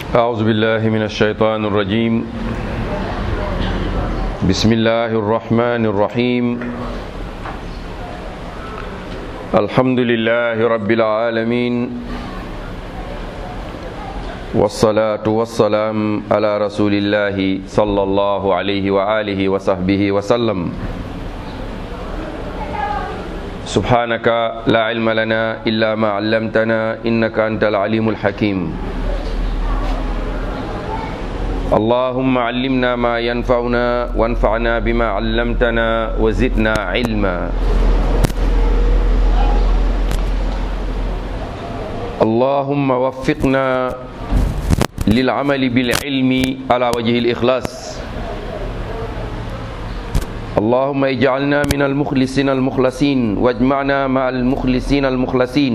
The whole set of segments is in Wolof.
أعوذ بالله من الشيطان الرجيم بسم الله الرحمن الرحيم الحمد لله رب العالمين والصلاة والسلام على رسول الله صلى الله عليه وآله وصحبه وسلم سبحانك لا علم لنا إلا ما علمتنا إنك أنت العليم الحكيم اللهم علمنا ما ينفعنا وانفعنا بما علمتنا وزدنا علما اللهم وفقنا للعمل بالعلم على وجه الإخلاص اللهم اجعلنا من المخلصين المخلصين واجمعنا مع المخلصين المخلصين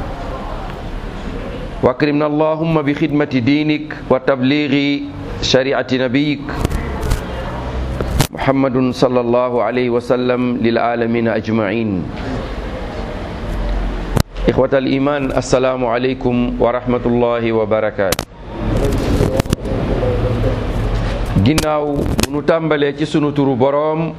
واكرمنا اللهم بخدمة دينك وتبليغ شريعة نبيك محمد صلى الله عليه وسلم للعالمين أجمعين إخوة الإيمان السلام عليكم ورحمة الله وبركاته ginnaaw bu nu tàmbalee ci sunu turu boroom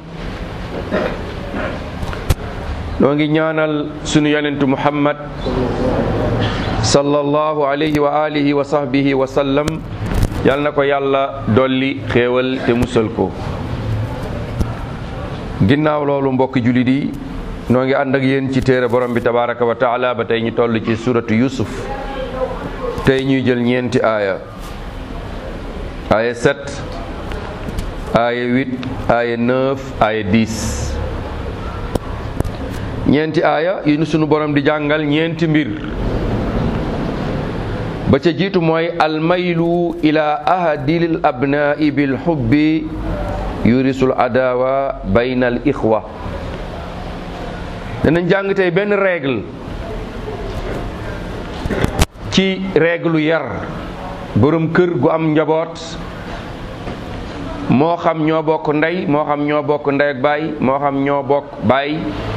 noo ngi ñaanal sunu yonentu muhammad sallallahu alayhi wa alihi wa sahbihi wa sallam yal na ko yàlla dolli xéewal te musal ko ginnaaw loolu mbokki jullit yi noo ngi ànd ak yéen ci téere borom bi tabaraka wa taala ba tey ñu toll ci suratu yusuf tey ñuy jël ñeenti aaya aaya 7 aaya 8 aaya 9 aaya 10 ñeenti aaya yi nu sunu borom di jàngal ñeenti mbir ba ca jiitu mooy almaylu ila ahadil abnai bil xubbi yurisul adawa bayna al ixwa danañ jàng tey benn règle ci règle yar borom kër gu am njaboot moo xam ñoo bokk ndey moo xam ñoo bokk ndey ak baay moo xam ñoo bokk baay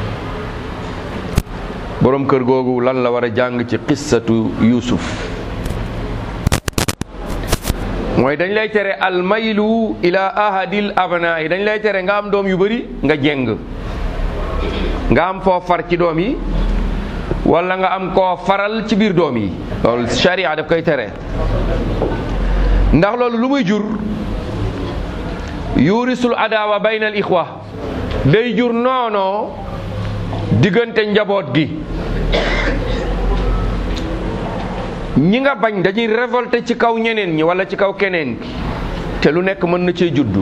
borom kër googu lan la war a jàng ci qissatu Yuusuf mooy dañ lay tere almaylu ila ahadil abna yi dañ lay tere nga am doom yu bari nga jeng nga am foo far ci doom yi wala nga am koo faral ci biir doom yi loolu sharia daf koy tere ndax loolu lu muy jur yurisul adawa bayna al ixwa day jur noonoo diggante njaboot gi ñi nga bañ dañuy révolté ci kaw ñeneen ñi wala ci kaw keneen ki te lu nekk mën na cee juddu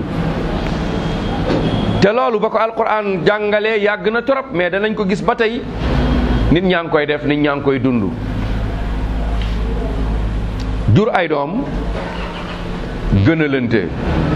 te loolu ba ko alquran jàngalee yàgg na trop mais danañ ko gis ba tey nit ñaa ngi koy def nit ñaa ngi koy dund jur ay doom gënalante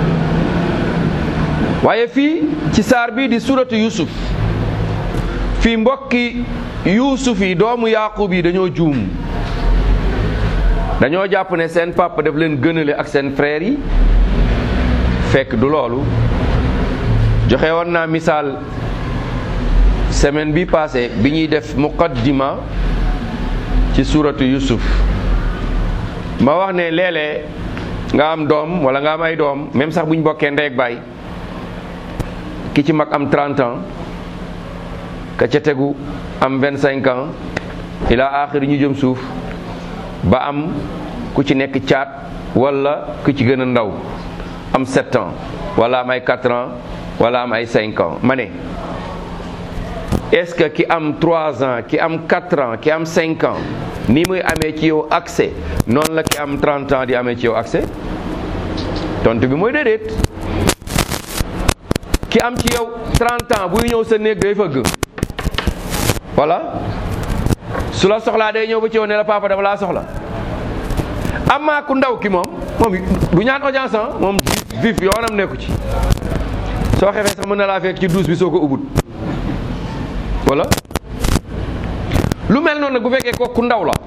waaye fii ci saar bii di suratu yusuf fii mbokki yusuf yi doomu yaqub yi dañoo juum dañoo jàpp ne seen papa daf leen gënale ak seen frère yi fekk du loolu joxe woon naa misaal semaine bi passé bi ñuy def muqaddima ci suratu yusuf ma wax ne léeg-léeg nga am doom wala nga am ay doom même sax bu ñu bokkee ndey ak baay ki ci mag am 30 ans ka ca tegu am 25 ans ila axiri ñu jëm suuf ba am ku ci nekk caat wala ku ci gën a ndaw am 7 ans wala am ay 4 ans wala am ay 5 ans ma ne est-ce que ki am 3 ans ki am 4 ans ki am 5 ans ni muy amee ci yow accès noonu la ki am 30 ans di amee ci yow accès tontu bi mooy déedéet ki am ci yow 30 ans buy ñëw sa néeg day fëgg voilà su la soxlaa day ñëw ba ci yow ne la papa dama laa soxla amaa ku ndaw ki moom moom du ñaan audience moom vif yoonam nekku ci soo xefee sax mën na laa fekk ci douche bi soo ko ubut wala lu mel noonu nag bu fekkee kooku ndaw la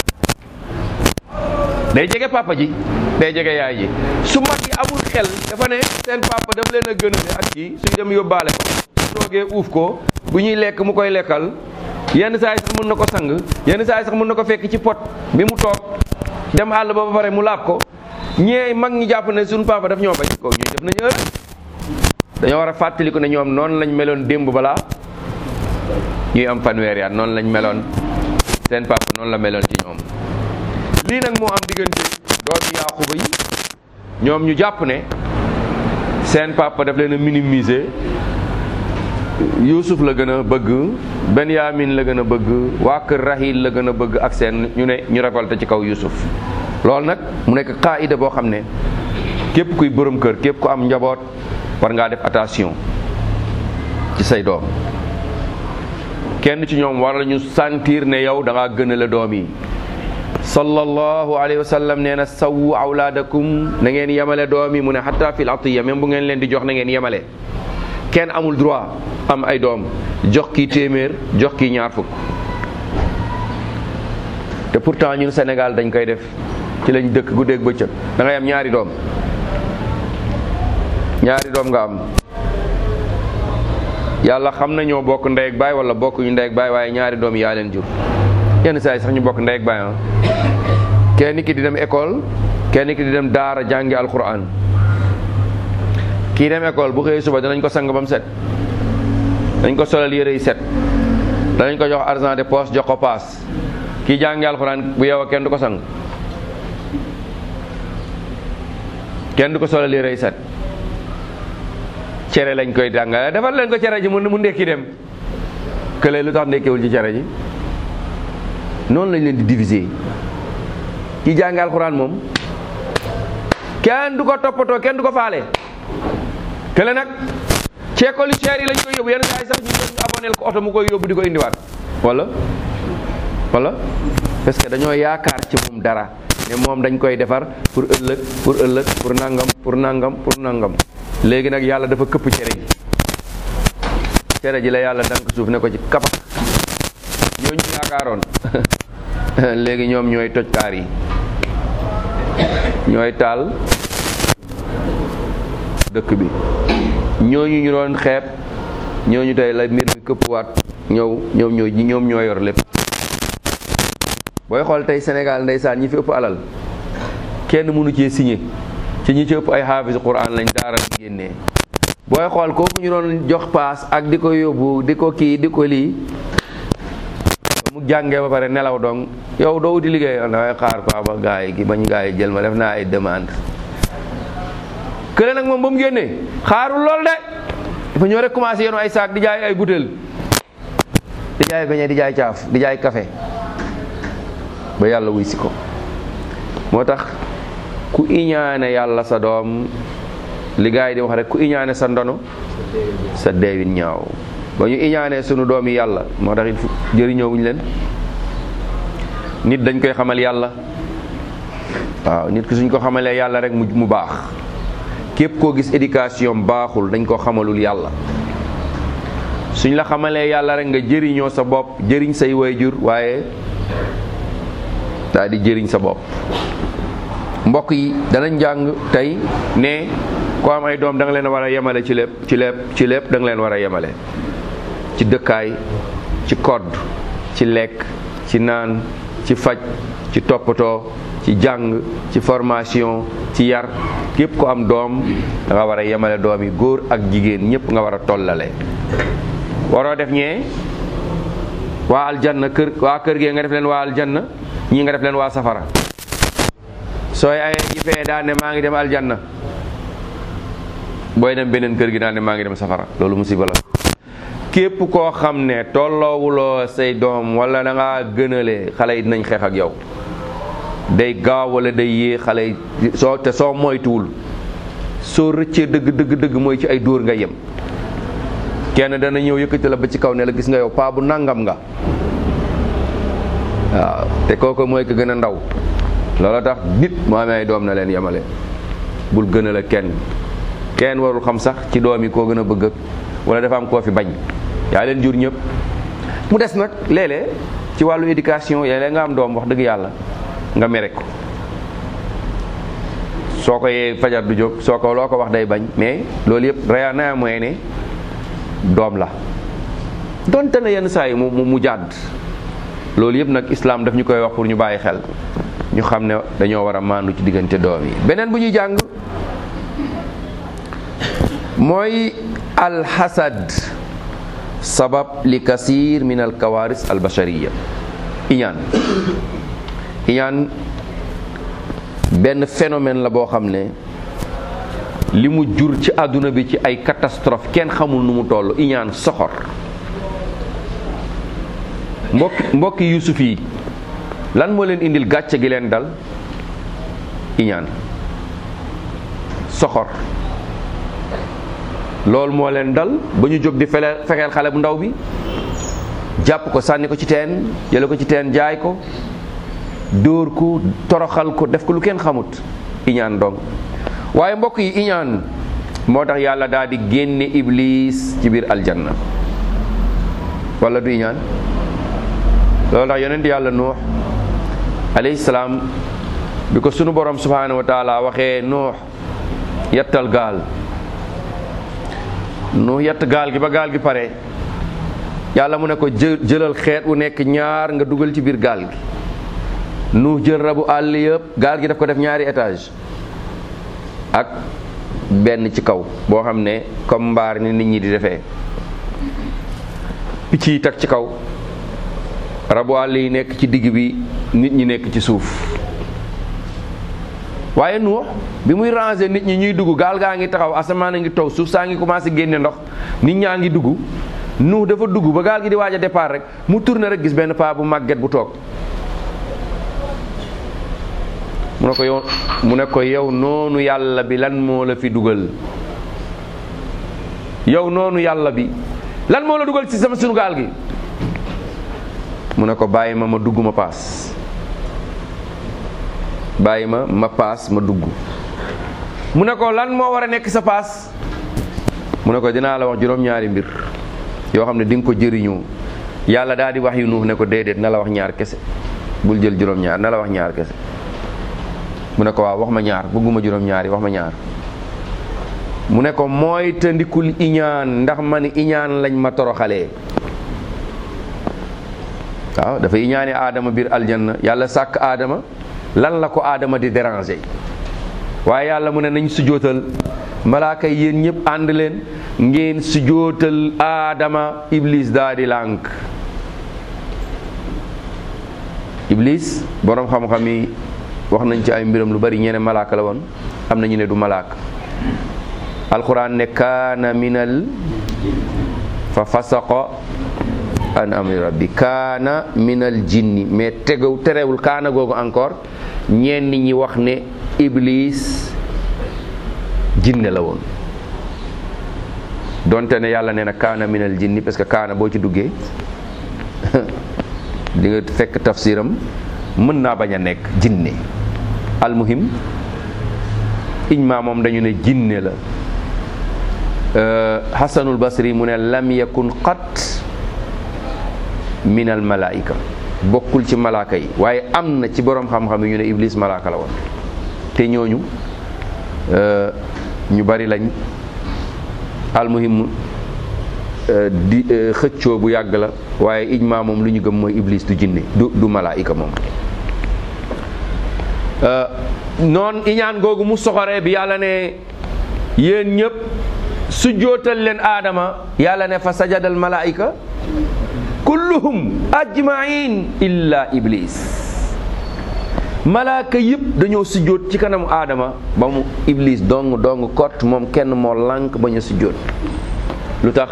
day jege papa ji day jege yaay ji su mag yi amul xel dafa ne seen papa daf leen a gënale ak kii suñ dem yóbbaale ko su toogee uuf ko bu ñuy lekk mu koy lekkal yenn saa yi sax mën na ko sang yenn saa yi sax mën na ko fekk ci pot bi mu toog dem àll ba ba pare mu laab ko ñee mag ñi jàpp ne suñu papa daf ñoo bañ kooku ñuy def nañu heure dañoo war a fàttaliku ne ñoom noonu lañ meloon démb balaa ñuy am fanweeri at noonu lañ meloon seen papa noonu la meloon ci ñoom lii nag moo am diggante doomi Yaaquba yi ñoom ñu jàpp ne seen papa daf leen a minimiser Yuusuf la gën a bëgg Benyamin la gën a bëgg waa kër Rahil la gën a bëgg ak seen ñu ne ñu révolté ci kaw Yuusuf loolu nag mu nekk qaida boo xam ne képp kuy borom kër képp ku am njaboot war ngaa def attention ci say doom kenn ci ñoom war nañu sentir ne yow da ngaa gën a la doom yi sallallahu alayhi wa sallam nee na sawu awlaadakum na ngeen yemale doom yi mu ne hatta fil atiya même bu ngeen leen di jox na ngeen yemale kenn amul droit am ay doom jox kii téeméer jox kii ñaar fukk te pourtant ñun Sénégal dañ koy def ci lañ dëkk guddeeg bëccëg da ngay am ñaari doom ñaari doom nga am yàlla xam na ñoo bokk ndey ak baay wala bokk ñu ndey ak baay waaye ñaari doom yaa leen jur yenn saa yi sax ñu bokk ndey ak baay ah kenn ki di dem école kenn ki di dem daara jàngi alquran kii dem école bu xëyee suba danañ ko sang ba mu set dañ ko solal yére yi set danañ ko jox argent de poche jox ko paas kii jàngi alquran bu yow kenn du ko sang kenn du ko solal yére yi set cere lañ koy jàngale defal leen ko cere ji mu mu ndekki dem kële lu tax ndekkewul ci cere ji noonu lañ leen di diviser ki jàng alxuraan moom kenn du ko toppatoo kenn du ko faale kële nag ci école yu cher yi lañ koy yóbbu yenn saa yi sax ñu ñu aboneel ko oto mu koy yóbbu di ko indiwaat wala wala parce que dañoo yaakaar ci moom dara ne moom dañ koy defar pour ëllëg pour ëllëg pour nangam pour nangam pour nangam léegi nag yàlla dafa këpp cere ji cere ji la yàlla dank suuf ne ko ci kapax ñooñu yaakaaroon léegi ñoom ñooy toj kaar yi ñooy taal dëkk bi ñooñu ñu doon xeeb ñooñu tey la mbir mi këppwaat ñëw ñoom ñoo ñoom ñoo yor lépp booy xool tey Sénégal ndeysaan ñi fi ëpp alal kenn mënu cee signé ci ñi ci ëpp ay xaafis quran lañ daara lañ génnee booy xool kooku ñu doon jox paas ak di ko yóbbu di ko kii di ko lii mu jàngee ba pare nelaw dong yow doo wuti liggéey dangay xaar quoi ba gaa yi gi bañ gaa yi jël ma def naa ay demande kële nag moom ba mu génnee xaarul lool de dafa ñëw rek commencé yenu ay saak di jaay ay butéel di jaay beñe di jaay caaf di jaay café ba yàlla wuy si ko moo tax ku iñaane yàlla sa doom li gaa yi di wax rek ku iñaane sa ndono sa deewin ñaaw ba ñu iñaanee sunu doom yi yàlla moo tax it jëriñoo wuñ leen nit dañ koy xamal yàlla waaw nit ki suñ ko xamalee yàlla rek mu mu baax képp koo gis éducation baaxul dañ ko xamalul yàlla suñ la xamalee yàlla rek nga jëriñoo sa bopp jëriñ say waajur waaye daal di jëriñ sa bopp mbokk yi danañ jàng tey ne ko am ay doom da nga leen war a yemale ci lépp ci lépp ci lépp da nga leen war a yemale ci dëkkaay ci kodd ci lekk ci naan ci faj ci toppatoo ci jàng ci formation ci yar képp ko am doom da nga war a yemale doom yi góor ak jigéen ñëpp nga war a tollale waroo def ñee waa aljanna kër waa kër gee nga def leen waa aljanna ñii nga def leen waa safara sooy ayee ji fee daan ne maa ngi dem aljanna booy dem beneen kër gi daan ne maa ngi dem safara loolu musiba la képp koo xam ne tolloowuloo say doom wala da ngaa gënale xale yi dinañ xeex ak yow day gaaw wala day yée xale yi soo te soo moytuwul soo rëccee dëgg dëgg dëgg mooy ci ay dóor nga yem kenn dana ñëw yëkkati la ba ci kaw ne la gis nga yow paa bu nangam nga waaw te kooku mooy ko gën a ndaw loolu tax nit mu amee ay doom na leen yemale bul gënale kenn kenn warul xam sax ci doom yi koo gën a bëgg ak wala dafa am koo fi bañ yaa leen jur ñëpp mu des nag léeg-léeg ci wàllu éducation léeg-léeg nga am doom wax dëgg yàlla nga mere ko soo ko yee fajar du jóg soo ko loo ko wax day bañ mais loolu yëpp rea naa mooy ne doom la donte na yenn saa yi mu mu jàdd loolu yëpp nag islam daf ñu koy wax pour ñu bàyyi xel ñu xam ne dañoo war a maandu ci diggante doom yi beneen bu ñuy jàng mooy alxasad sabab li kasir min al kawaris al bashariya iñaan iñaan benn phénomène la boo xam ne li mu jur ci àdduna bi ci ay catastrophe kenn xamul nu mu toll iñaan soxor mbokki mbokki yusuf yi lan moo leen indil gàcce gi leen dal iñaan soxor loolu moo leen dal ba ñu jóg di fele fexeel xale bu ndaw bi jàpp ko sànni ko ci teen jële ko ci teen jaay ko dóor ko toroxal ko def ko lu kenn xamut iñaan dong waaye mbokk yi iñaan moo tax yàlla daal di génne iblis ci biir aljanna wala du iñaan loolu tax yonent yàlla nuux alayhi salaam bi ko sunu borom subhanahu wa taala waxee nuux yettal gaal nuux yett gaal gi ba gaal gi pare yàlla mu ne ko jë jëlal xeet wu nekk ñaar nga dugal ci biir gaal gi nuux jël rabu àll yëpp gaal gi daf ko def ñaari étage ak benn ci kaw boo xam ne comme mbaar ni nit ñi di defee picc yi tag ci kaw rabu àll yi nekk ci digg bi nit ñi nekk ci suuf waaye nuux bi muy ranger nit ñi ñuy dugg gaal gaa ngi taxaw asamaan a ngi taw suuf saa ngi commencé génne ndox nit ñaa ngi dugg nuux dafa dugg ba gaal gi di waaj a départ rek mu tourné rek gis benn paa bu màgget bu toog mu ne ko yow mu ne ko yow noonu yàlla bi lan moo la fi dugal yow noonu yàlla bi lan moo la dugal ci sama sunu gaal gi mu ne ko bàyyi ma ma dugg ma paas bàyyi ma ma paas ma dugg mu ne ko lan moo war a nekk sa paas mu ne ko dinaa la wax juróom-ñaari mbir yoo xam ne di nga ko jëriñoo yàlla daal di wax yu nuux ne ko déedéet na la wax ñaar kese bul jël juróom-ñaar na la wax ñaar kese mu ne ko waaw wax ma ñaar bëgguma juróom-ñaar yi wax ma ñaar mu ne ko mooy te ndikul iñaan ndax man iñaan lañ ma toroxalee waaw dafa iñaane aadama biir aljanna yàlla sàkk aadama lan la ko aadama di déranger waaye yàlla mu ne nañ sujootal malaaka yi yéen ñëpp ànd leen ngeen sujootal aadama iblis daa di lànk iblis boroom xam-xam yi wax nañ ci ay mbiram lu bari ñene malaaka la woon am na ñu ne du malaaka alquran ne kaana minal fa fasaqa an amri rabbi kaana minal jinni mais tegaw terewul kaana googu encore ñenn ñi wax ne iblis jinne la woon donte ne yàlla nee na kaana minal jinni parce que kaana boo ci duggee di nga fekk tafsiram mën naa bañ a nekk jinne almuhim ijma moom dañu ne jinne la hasanul basri mu ne lam yakun qat min al malaika bokkul ci malaaka yi waaye am na ci boroom xam-xam yi ñu ne iblis malaaka la woon te ñooñu ñu bari lañ almuhim di xëccoo bu yàgg la waaye ijma moom lu ñu gëm mooy iblis du jinne du du malaayika moom noon iñaan googu mu soxoree bi yàlla ne yéen ñëpp su jootal leen aadama yàlla ne fa sajadal malaayika kulluhum ajmain illa iblis malaaka yëpp dañoo sujjóot ci kanamu aadama ba mu iblis dong dong kott moom kenn moo lànk bañ a sujjóot lu tax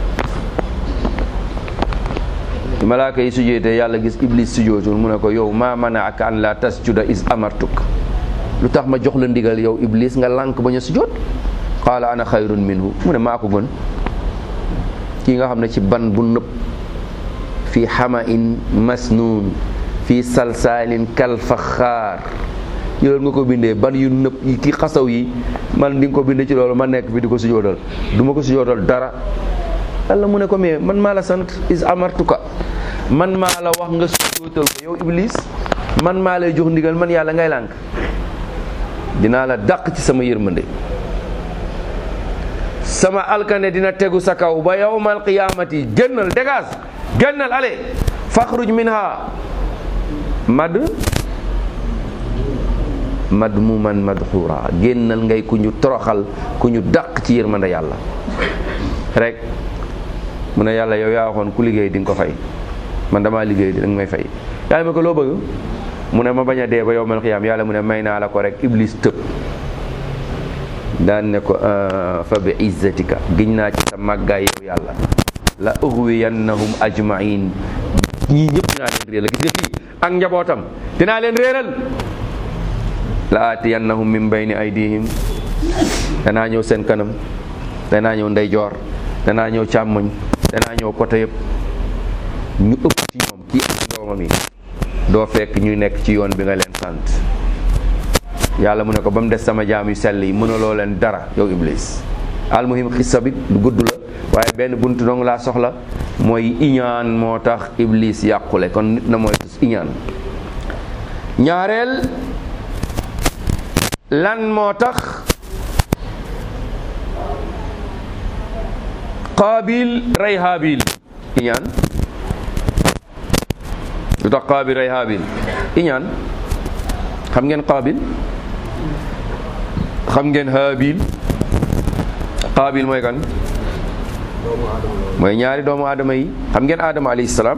malaaka yi sujjóotee yàlla gis iblis sujjóotul mu ne ko yow maa manaaka an la tasjuda is amartuk lu tax ma jox la ndigal yow iblis nga lànk bañ a sujjóot qaala ana xayrun minhu mu ne maa ko gën kii nga xam ne ci ban bu nëb fi xama in masnuun fi salsaalin kal faxaar loolu nga ko bindee ban yu nëb yi ki xasaw yi man di nga ko bindee ci loolu ma nekk fi di ko sujootal du ma ko sujootal dara yàlla mu ne ko mais man maa la sant is amartuka man maa la wax nga sujootal ko yow iblis man maa lay jox ndigal man yàlla ngay lànk dinaa la dàq ci sama yërmande sama alkane dina tegu sa kaw ba yawmal qiyaamati génnal dégage génnal ale faxruj minha mad madmuman madxura génnal ngay ku ñu toroxal ku ñu dàq ci yërmande yàlla rek mu ne yàlla yow yaa waxoon ku liggéey di nga ko fay man damaa liggéey di nga may fay yàlla ma ko loo bëgg mu ne ma bañ a dee ba yow mal xiyaam yàlla mu ne may naa la ko rek iblis tëb daan ne ko fa bi izzatika giñ naa ci sa màggaay yow yàlla la ughwiyannahum ajmain ñii ñëpp dinaa leen réeral gis nga kii ak njabootam dinaa leen réeral la aatiyannahum min bayni aydihim danaa ñëw seen kanam danaa ñëw ndeyjoor danaa ñëw càmmoñ danaa ñëw côté yëpp ñu ëpp ci ñoom kii ak doomam yi doo fekk ñu nekk ci yoon bi nga leen sant yàlla mu ne ko ba mu des sama jaam yu sell yi mënuloo leen dara yow iblis almuhim xissa bi du gudd la waaye benn buntu dong laa soxla mooy iñaan moo tax iblis yàqule kon nit na mooy iñaan ñaareel lan moo tax qaabil rey haabil iñaan lu tax qaabil rey haabil iñaan xam ngeen qaabil xam ngeen haabil qaabil mooy kan mooy ñaari doomu aadama yi xam ngeen aadama alayhi salaam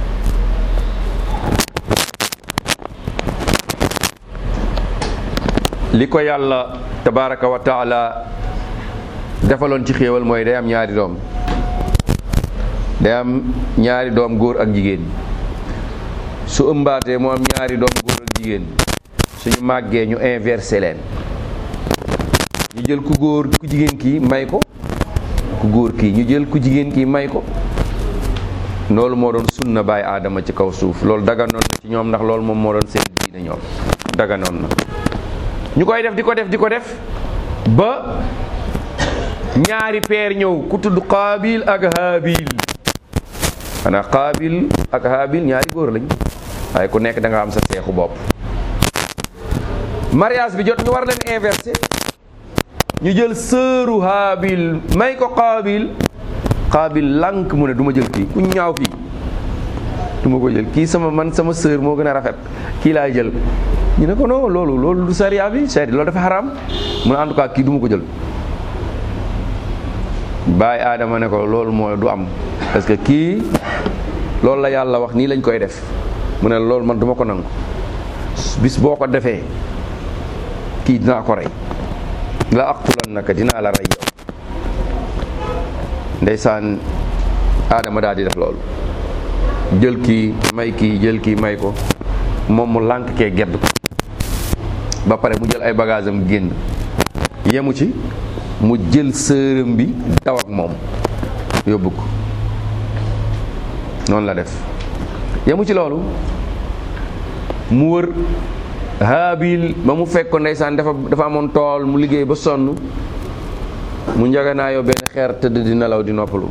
li ko yàlla tabaraka wa taala defaloon ci xéewal mooy day am ñaari doom day am ñaari doom góor ak jigéen su ëmbaatee mu am ñaari doom góor ak jigéen suñu màggee ñu inversé leen ñu jël ku góor ku jigéen kii may ko ku góor kii ñu jël ku jigéen kii may ko loolu moo doon sunna baay aadama ci kaw suuf loolu daganoon na ci ñoom ndax loolu moom moo doon seen diine ñoom daganoon na ñu koy def di ko def di ko def ba ñaari peer ñëw ku tudd qaabil ak haabil xanaa qaabil ak haabil ñaari góor lañ waaye ku nekk da nga am sa seexu bopp mariage bi jot ñu war leen inversé ñu jël sëru haabil may ko qaabil qaabil lànk mu ne du ma jël kii ku ñaaw kii du ma ko jël kii sama man sama sër moo gën a rafet kii laay jël ñu ne ko non loolu loolu du sariya bi seet loolu dafa xaraam mu ne en tout cas kii du ma ko jël baay aadama ne ko loolu mooy du am parce que kii loolu la yàlla wax nii lañ koy def mu ne loolu man du ma ko nangu bis boo ko defee kii dinaa ko rey la aqtulannaka dinaa la rey yow ndeysaan aadama daal di def loolu jël kii may kii jël kii may ko moom mu lànk kee gedd ko ba pare mu jël ay bagage am génn yemu ci mu jël sërëm bi daw ak moom yóbbu ko noonu la def yemu ci loolu mu wër haabil ba mu fekk ko ndeysaan dafa dafa amoon tool mu liggéey ba sonn mu njaganaayoo benn xeer tëdd di nelaw di noppalu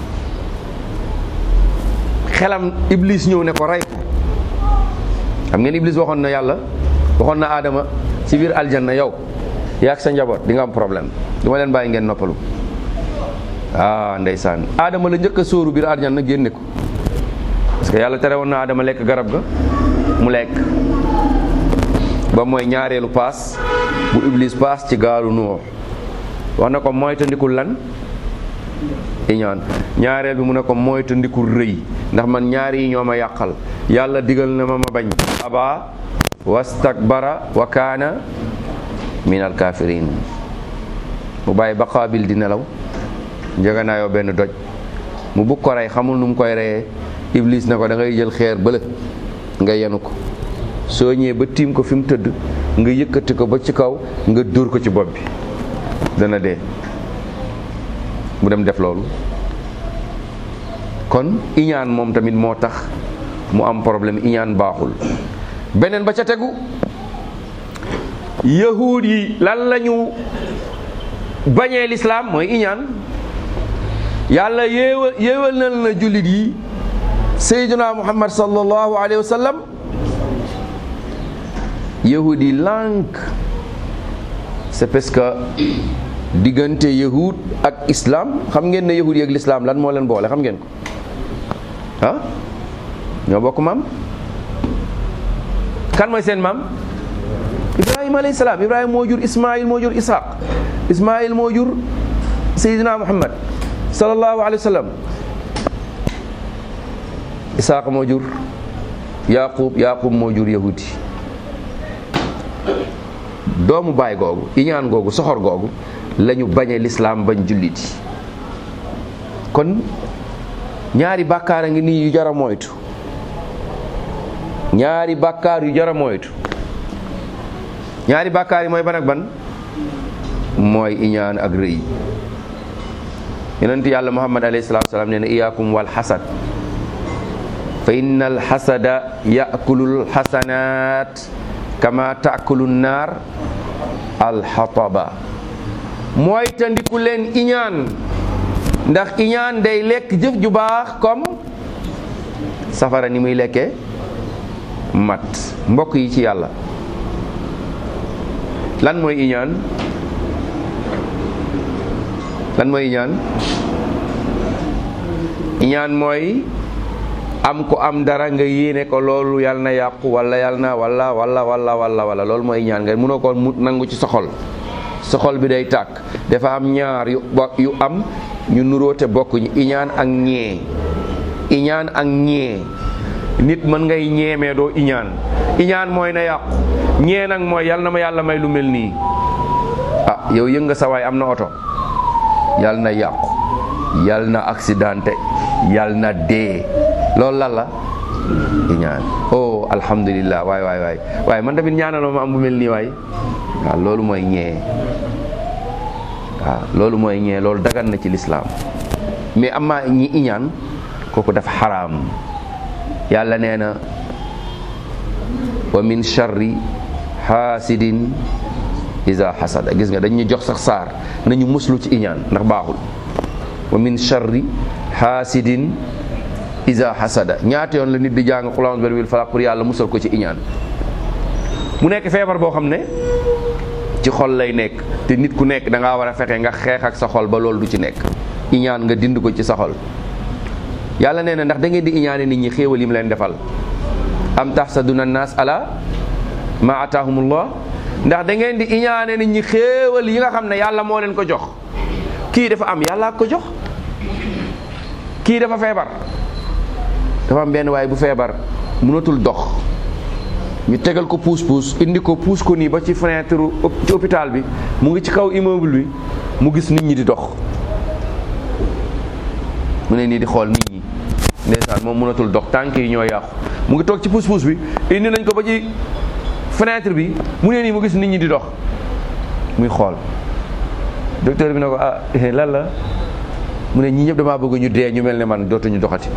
xelam iblis ñëw ne ko rey ko xam ngeen iblis waxoon na yàlla waxoon na aadama ci biir aljanna yow yaag sa njaboot di nga am problème du ma leen bàyyi ngeen noppalu ah ndeysaan aadama la njëkk a sóoru biir aljanna génne ko parce que yàlla tere woon na aadama lekk garab ga mu lekk ba mooy ñaareelu paas bu iblis paas ci gaalu nuux wax na ko moytandikul lan iñaan ñaareel bi mu ne ko moytandikul rëy ndax man ñaari yi ñoo ma yàqal yàlla digal na ma ma bañ aba wastakbara wa kaana min alkafirin mu bàyyi ba qaabil di nelaw njëganaayoo benn doj mu bugg ko rey xamul nu mu koy reyee iblis na ko da ngay jël xeer bële nga yenu ko soo ñëwee ba tiim ko fi mu tëdd nga yëkkati ko ba ci kaw nga dóor ko ci bopp bi dana dee mu dem def loolu kon iñaan moom tamit moo tax mu am problème iñaan baaxul beneen ba ca tegu yahuud yi lan lañu bañee lislaam mooy iñaan yàlla yéewal yéewal na na jullit yi sayyiduna muhammad sallallahu alayhi wa sallam yahuud yi lànk c'est parce que diggante yahud ak islam xam ngeen ne yahud yi ak lislaam lan moo leen boole xam ngeen ko ah ñoo bokk maam kan mooy seen maam ibrahim ibrahima alayhi salaam ibrahima moo jur ismail moo jur ishaq ismail moo jur sayidina muhammad sallallahu alayhi wa sallam ishaq moo jur yaqub yaqub moo jur yahudi doomu baay googu iñaan googu soxor googu lañu bañe lislaam bañ julliti kon ñaari bàkkaar a ngi nii yu jara moytu ñaari bàkkaar yu jara moytu ñaari bàkkaar yi mooy ban ak ban mooy iñaan ak rëy yonent yàlla muhammad alayhi salaatu salaam nee na iyaakum wal xasad fa inna al xasada yakulu al xasanaat kama taakulu naar al xataba mooy tandiku leen iñaan ndax iñaan day lekk jëf ju baax comme safara ni muy lekkee mat mbokk yi ci yàlla lan mooy iñaan lan mooy iñaan iñaan mooy am ko am dara nga yéene ko loolu yàlla na yàqu wala yàlla na wala wala wala wala wala loolu mooy iñaan nga mënoo ko mu nangu ci soxol soxol bi day tàkk dafa am ñaar yu yu am ñu nuróote bokkuñu iñaan ak ñee iñaan ak ñee nit mën ngay ñeemee doo iñaan iñaan mooy na yàqu ñee nag mooy yàlla na ma yàlla may lu mel nii ah yow yëg nga sa waay am na oto yàlla na yàqu yàlla na accidenté yàlla na dee loolu lan la iñaan oh alhamdulillah waay waay waay waaye man tamit ñaanaloo ma am bu mel nii waay waaw loolu mooy ñee waaw loolu mooy ñee loolu dagan na ci lislaam mais amma ñi iñaan kooku dafa xaraam yàlla nee na wa min charri xaasidin iza xasada gis nga dañuy jox sax saar nañu muslu ci iñaan ndax baaxul wa min charri xaasidin iza xasada ñaata yoon la nit di jàng qul a'udhu bi rabbil falaq pour yàlla musal ko ci iñaan mu nekk feebar boo xam ne ci xol lay nekk te nit ku nekk da ngaa war a fexe nga xeex ak sa xol ba loolu du ci nekk iñaan nga dind ko ci sa xol yàlla nee na ndax da ngeen di iñaane nit ñi xéewal yi mu leen defal am tahsaduna naas ala ma ataahumullah ndax da ngeen di iñaane nit ñi xéewal yi nga xam ne yàlla moo leen ko jox kii dafa am yàlla ko jox kii dafa feebar dafa am benn waaye bu feebar mënatul dox ñu tegal ko puus puus indi ko puus ko nii ba ci fenêtre ci hôpital bi mu ngi ci kaw immeuble bi mu gis nit ñi di dox mu ne nii di xool nit ñi ndeysaan moom mënatul dox tànk yi ñoo yàqu mu ngi toog ci puus puus bi indi nañ ko ba ci fenêtre bi mu ne nii mu gis nit ñi di dox muy xool docteur bi ne ko ah lan la mu ne ñii ñëpp damaa bëgg ñu dee ñu mel ne man dootuñu doxati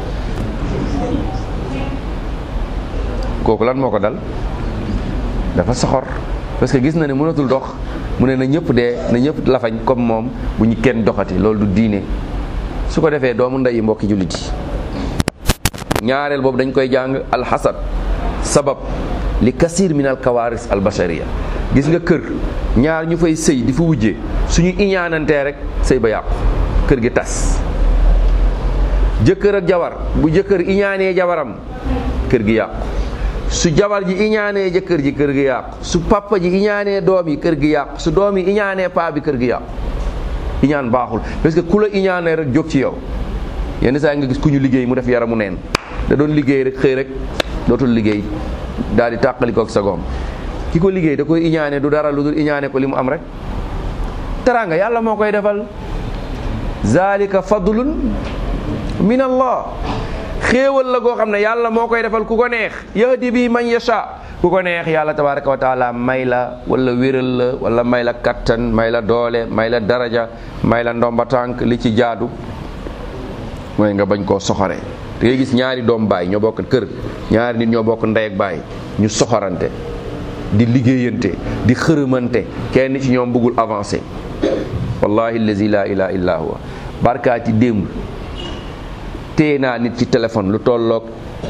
kooku lan moo ko dal dafa soxor parce que gis na ne mënatul dox mu ne na ñëpp dee na ñëpp lafañ comme moom bu ñu kenn doxati loolu du diine su ko defee doomu ndeyi mbokki jullit yi ñaareel boobu dañ koy jàng alxasad sabab li kasir min al kawaris al bashariya gis nga kër ñaar ñu fay sëy di fa wujjee suñu iñaanantee rek sëy ba yàqu kër gi tas jëkkër ak jabar bu jëkkër iñaanee jabaram kër gi yàqu su jabar ji iñaanee jëkkër ji kër gi yàqu su papa ji iñaanee doom yi kër gi yàqu su doom yi iñaanee paa bi kër gi yàqu iñaan baaxul parce que ku la iñaanee rek jóg ci yow yenn saa nga gis ku ñu liggéey mu def yaramu neen da doon liggéey rek xëy rek dootul liggéey daal di tàqali ko ak sa goom ki ko liggéey da koy iñaane du dara lu dul iñaane ko li mu am rek teraanga yàlla moo koy defal zalika fadlun min allah xéewal la goo xam ne yàlla moo koy defal ku ko neex yahdi bi man yasha ku ko neex yàlla tabaraka wa taala may la wala wéral la wala may la kattan may la doole may la daraja may la ndomba tànk li ci jaadu mooy nga bañ koo soxore da ngay gis ñaari doom baay ñoo bokk kër ñaari nit ñoo bokk ndey ak baay ñu soxorante di liggéeyante di xërëmante kenn ci ñoom bëggul avancé wallahi allazi la ilaha illa huwa barkaati démb téye naa nit ci téléphone lu tolloog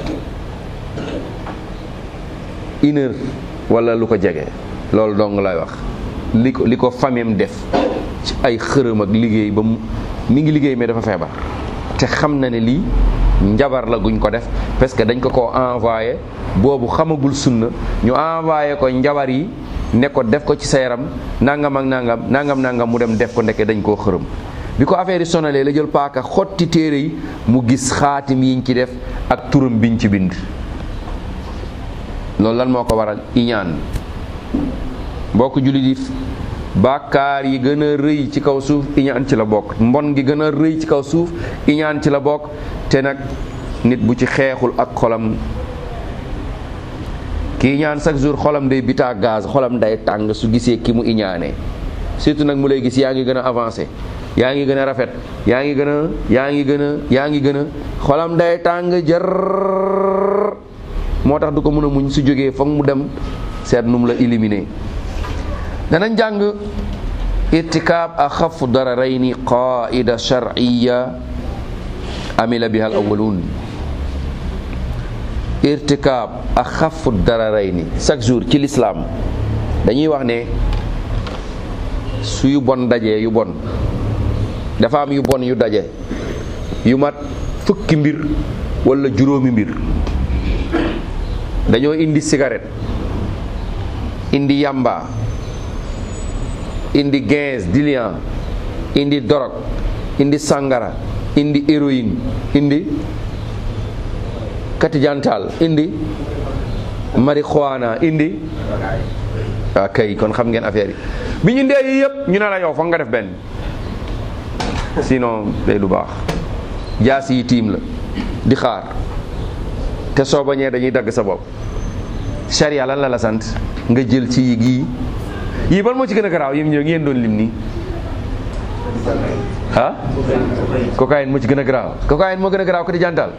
une heure wala lu ko jege loolu dong lay wax li ko li ko famem def ci ay xërëm ak liggéey ba mu mi ngi liggéey mais dafa feebar te xam na ne lii njabar la guñ ko def parce que dañ ko ko envoyé boobu xamagul sunna ñu envoyé ko njabar yi ne ko def ko ci sa yaram nangam ak nangam nangam nangam mu dem def ko ndeke dañ koo xërëm bi ko affaire yi sonalee la jël paaka xotti téere yi mu gis xaatim yiñ ci def ak turam biñ ci bind loolu lan moo ko waral iñaan mbokk jullit yi bàkkaar yi gën a rëy ci kaw suuf iñaan ci la bokk mbon gi gën a rëy ci kaw suuf iñaan ci la bokk te nag nit bu ci xeexul ak xolam ki iñaan chaque jour xolam day bitaa gaz xolam day tàng su gisee ki mu iñaanee surtout nag mu lay gis yaa ngi gën a avancé yaa ngi gën a rafet yaa ngi gën a yaa ngi gën a yaa ngi gën a xolam day tàng jër moo tax du ko mën a muñ su jógee foog mu dem seet nu mu la éliminer danañ jàng irtikaab axafu dararayni qaida sharciya amila biha al awalun irtikaab axafu dararayni chaque jour ci lislaam dañuy wax ne su yu bon dajee yu bon dafa am yu bon yu daje yu mat fukki mbir wala juróomi mbir dañoo indi cigarette indi yamba indi quinze diluant indi dorog indi sangara indi héroïne indi katijantal indi marijuana indi waa kay kon xam ngeen affaire yi bi ñu ndee yi yëpp ñu ne la yow foog nga def benn sinon day du baax jaas yi tiim la di xaar te soo bañee dañuy dagg sa bopp charia lan la la sant nga jël ci yi gii yii ban moo ci gën a garaaw yim ñëw ngeen doon lim nii ah cocaïne moo ci gën a garaaw cocaïne moo gën a garaaw ko di jantal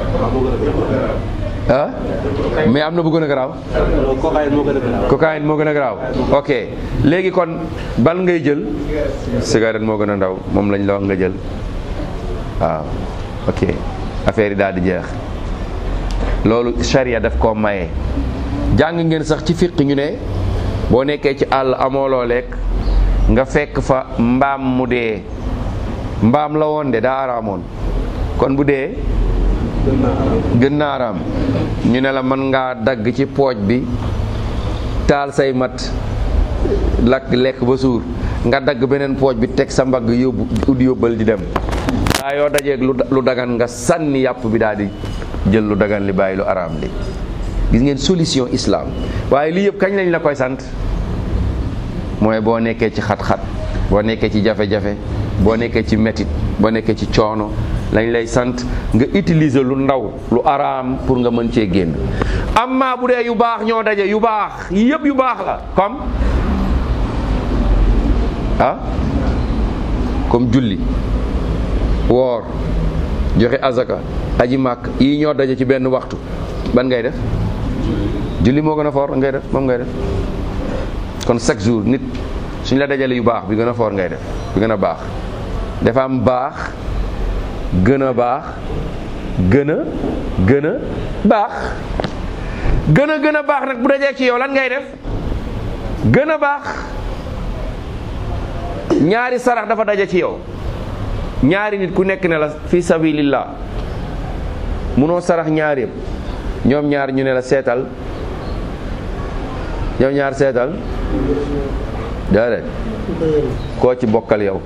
ah mais am na bu gën a garaaw cocaïne moo gën a garaaw ok léegi kon ban ngay jël cigarette moo gën a ndaw moom lañ la wax nga jël waaw ok affaire yi daal di jeex loolu charia daf koo maye jàng ngeen sax ci fiq ñu ne boo nekkee ci àll amoo loo lekk nga fekk fa mbaam mu dee mbaam la woon de daa araamoon kon bu dee gën naa araam ñu ne la mën ngaa dagg ci pooj bi taal say mat lakk lekk ba suur nga dagg beneen pooj bi teg sa mbagg yóbbu ud yóbbal di dem daa yoo dajeeg lu dagan nga sànni yàpp bi daal di jël lu dagan li bàyyi lu araam li gis ngeen solution islam waaye lii yëpp kañ lañ la koy sant mooy boo nekkee ci xat-xat boo nekkee ci jafe-jafe boo nekkee ci metit boo nekkee ci coono lañ lay sant nga utiliser lu ndaw lu araam pour nga mën cee génn amma bu dee yu baax ñoo daje yu baax yëpp yu baax la comme ah comme julli woor joxe azaka aji màkk yi ñoo daje ci benn waxtu ban ngay def julli moo gën a foor ngay def moom ngay def kon chaque jour nit suñ la dajale yu baax bi gën a foor ngay def bi gën a baax dafa am baax gën a baax gën a gën a baax gën a gën a baax nag bu dajee ci yow lan ngay def gën a baax ñaari sarax dafa daje ci yow ñaari nit ku nekk ne la fi sabilillah munoo sarax ñaar yëpp ñoom ñaar ñu ne la seetal ñoom ñaar seetal déedéet koo ci bokkal yow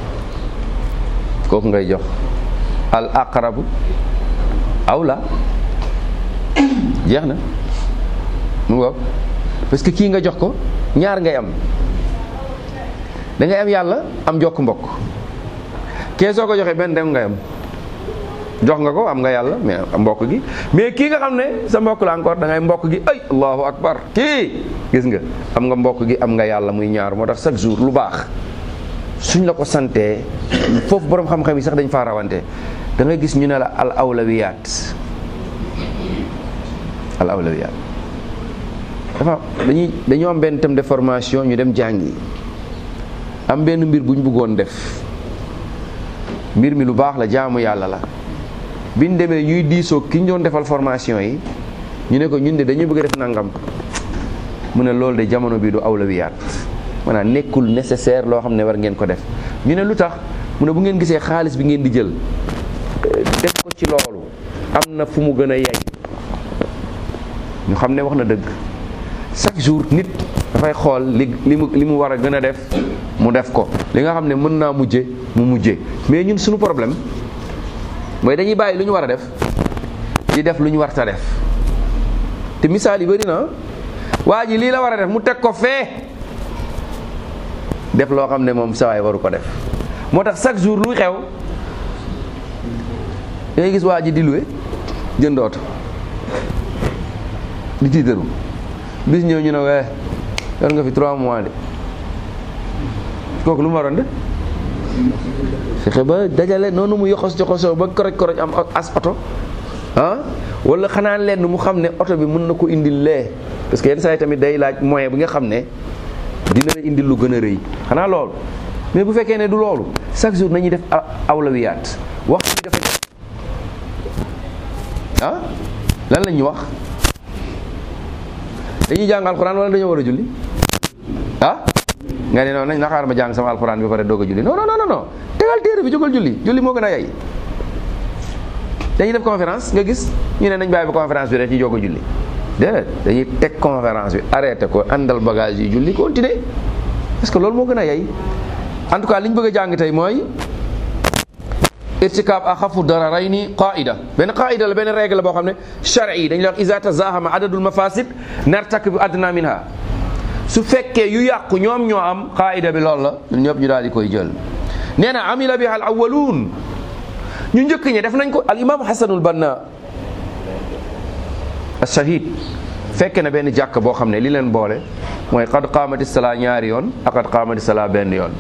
kooku ngay jox al aqrabu awla jeex na mu ngoog parce que kii nga jox ko ñaar ngay am da ngay am yàlla am jokk mbokk kee soo ko joxee benn dem ngay am jox nga ko am nga yàlla mais mbokk gi mais kii nga xam ne sa mbokk la encore da ngay mbokk gi ay allahu akbar kii gis nga am nga mbokk gi am nga yàlla muy ñaar moo tax chaque jour lu baax suñ la ko santee foofu borom xam-xam yi sax dañ faa rawante da ngay gis ñu ne la al awlawiyaat al awlawiyaat dafa dañuy dañoo am benn thème de formation ñu dem jàngi am benn mbir bu ñu bëggoon def mbir mi lu baax la jaamu yàlla la biñ demee ñuy diisoo ki ñu doon defal formation yi ñu ne ko ñun de dañuy bëgg a def nangam mu ne loolu de jamono bi du awlawiyaat maanaam nekkul nécessaire loo xam ne war ngeen ko def ñu ne lu tax mu ne bu ngeen gisee xaalis bi ngeen di jël def ko ci loolu am na fu mu gën a yey ñu xam ne wax na dëgg chaque jour nit dafay xool li li mu li mu war a gën a def mu def ko li nga xam ne mën naa mujje mu mujje mais ñun suñu problème mooy dañuy bàyyi lu ñu war a def di def lu ñu war ta def te misaal yi bëri na waa ji lii la war a def mu teg ko fee def loo xam ne moom sawaay waru ko def moo tax chaque jour luy xew da ngay gis waa ji di luwe jënd oto di tiitaru bis ñëw ñu ne wee yor nga fi trois mois de kooku lu mu waroon de fexe ba dajale noonu mu yoxos joxosoo ba koroj koroj am as oto ah wala xanaa lenn mu xam ne oto bi mën na ko indil lee parce que yenn saa yi tamit day laaj moyen bi nga xam ne dina la indil lu gën a rëy xanaa loolu mais bu fekkee ne du loolu chaque jour nañuy def awlawiyaat waxtu bi dafa ah lan la ñuy wax dañuy jàng alxuraan wala dañoo war a julli ah nga ne noonu nañ naxaar ma jàng sama alxuraan bi pare doog a julli non non non non tegal téere bi jógal julli julli moo gën a yay dañuy def conférence nga gis ñu ne nañ bàyyi ba conférence bi rek ci jóg a julli déedéet dañuy teg conférence bi arrêté ko àndal bagage yi julli continuer parce que loolu moo gën a yay en tout cas li ñu bëgg a jàng tey mooy irtikaab axafu dararayni qaida benn qaida la benn règle boo xam ne chari yi dañu la wax iza tazahama adadul mafasid nartak bi adna minha su fekkee yu yàqu ñoom ñoo am qaida bi loolu la ñun ñëpp ñu daal di koy jël nee na amila biha al awwaluun ñu njëkk ñi def nañ ko al imam hasanul banna ashahid fekke na benn jàkk boo xam ne li leen boole mooy qad qaamati salaa ñaari yoon ak qad qaamati salaa benn yoon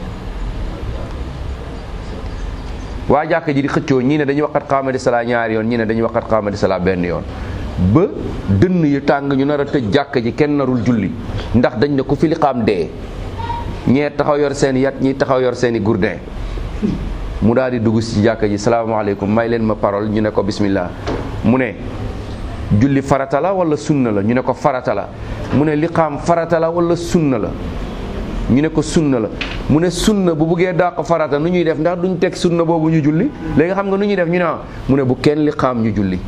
waa jàkk ji di xëccoo ñii ne dañuy wax qad qaamati salaa ñaari yoon ñii ne dañuy wax qad qaamati salaa benn yoon ba dënn yu tàng ñu nar a tëj jàkk ji kenn narul julli ndax dañ ne ku fi liqaam dee ñee taxaw yor seen yat ñii taxaw yor seen i gourdin mu daal di dugg ci jàkk ji salaamaaleykum may leen ma parole ñu ne ko bismillah mu ne julli farata la wala sunna la ñu ne ko farata la mu ne liqaam farata la wala sunna la ñu ne ko sunna la mu ne sunna bu buggee dàq farata nu ñuy def ndax duñ teg sunna boobu ñu julli léegi xam nga nu ñuy def ñu ne mu ne bu kenn liqaam ñu julli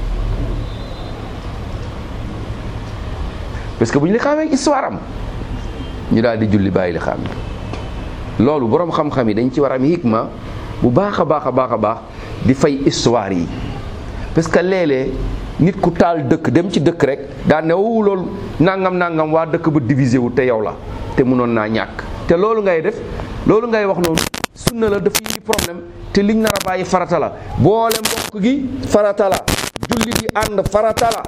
parce que bu ñu liqaamee histoire am ñu daal di julli bàyyi liqaam yi loolu boroom xam-xam yi dañ ci war am hikma bu baax a baax a baax a baax di fay histoire yi parce que léeg-léeg nit ku taal dëkk dem ci dëkk rek daan ne wu loolu nangam nangam waa dëkk ba divisé wu te yow la te mënoon naa ñàkk te loolu ngay def loolu ngay wax noonu sunna la dafa indi problème te liñ nar a bàyyi farata la boole mbokk gi farata la julli di ànd farata la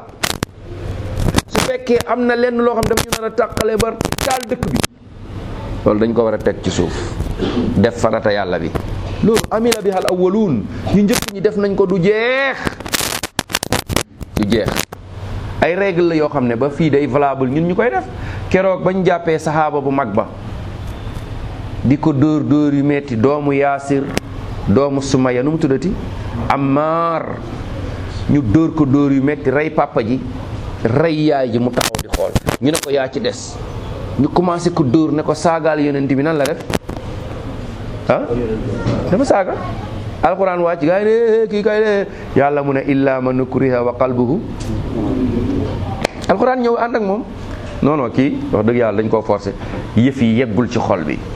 su fekkee am na lenn loo xam daf ñu nar a tàqale ba taal dëkk bi loolu dañ ko war a teg ci suuf def farata yàlla bi loolu amila bi hal awwaluun ñu njëkk ñi def nañ ko du jeex du jeex ay règle la yoo xam ne ba fii day valable ñun ñu koy def keroog bañ jàppee saxaaba bu mag ba di ko dóor dóor yu metti doomu yaasir doomu sumaya nu mu tuddati Ammar ñu dóor ko dóor yu metti rey papa ji rey yaay ji mu taxaw di xool ñu ne ko yaa ci des ñu commencé ko dóor ne ko saagaal yonent bi nan la def ah dafa saaga alquran wàcc gaa yi ne kii kay de yàlla mu ne illa man ukriha wa qalbuhu alquran ñëw ànd ak moom non non kii wax dëgg yàlla dañ koo forcé yëf yi yeggul ci xol bi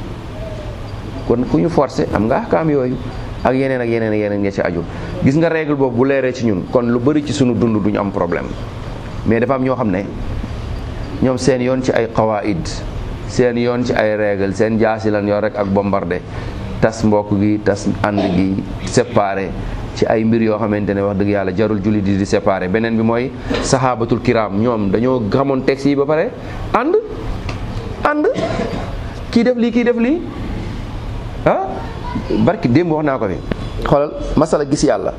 kon ku ñu forcé am nga ahkaam yooyu ak yeneen ak yeneen ak yeneen nga ci aju gis nga règle boobu bu leeree ci ñun kon lu bëri ci sunu dund duñu am problème mais dafa am ñoo xam ne ñoom seen yoon ci ay qawaid seen yoon ci ay règle seen jaasi lan yor rek ak bombardé tas mbokk gi tas ànd gi séparé ci ay mbir yoo xamante ne wax dëgg yàlla jarul julli di di séparé beneen bi mooy sahabatul kiram ñoom dañoo xamoon texte yi ba pare ànd ànd kii def lii kii def lii ah barki démb wax naa ko fi xoolal masala gis yàlla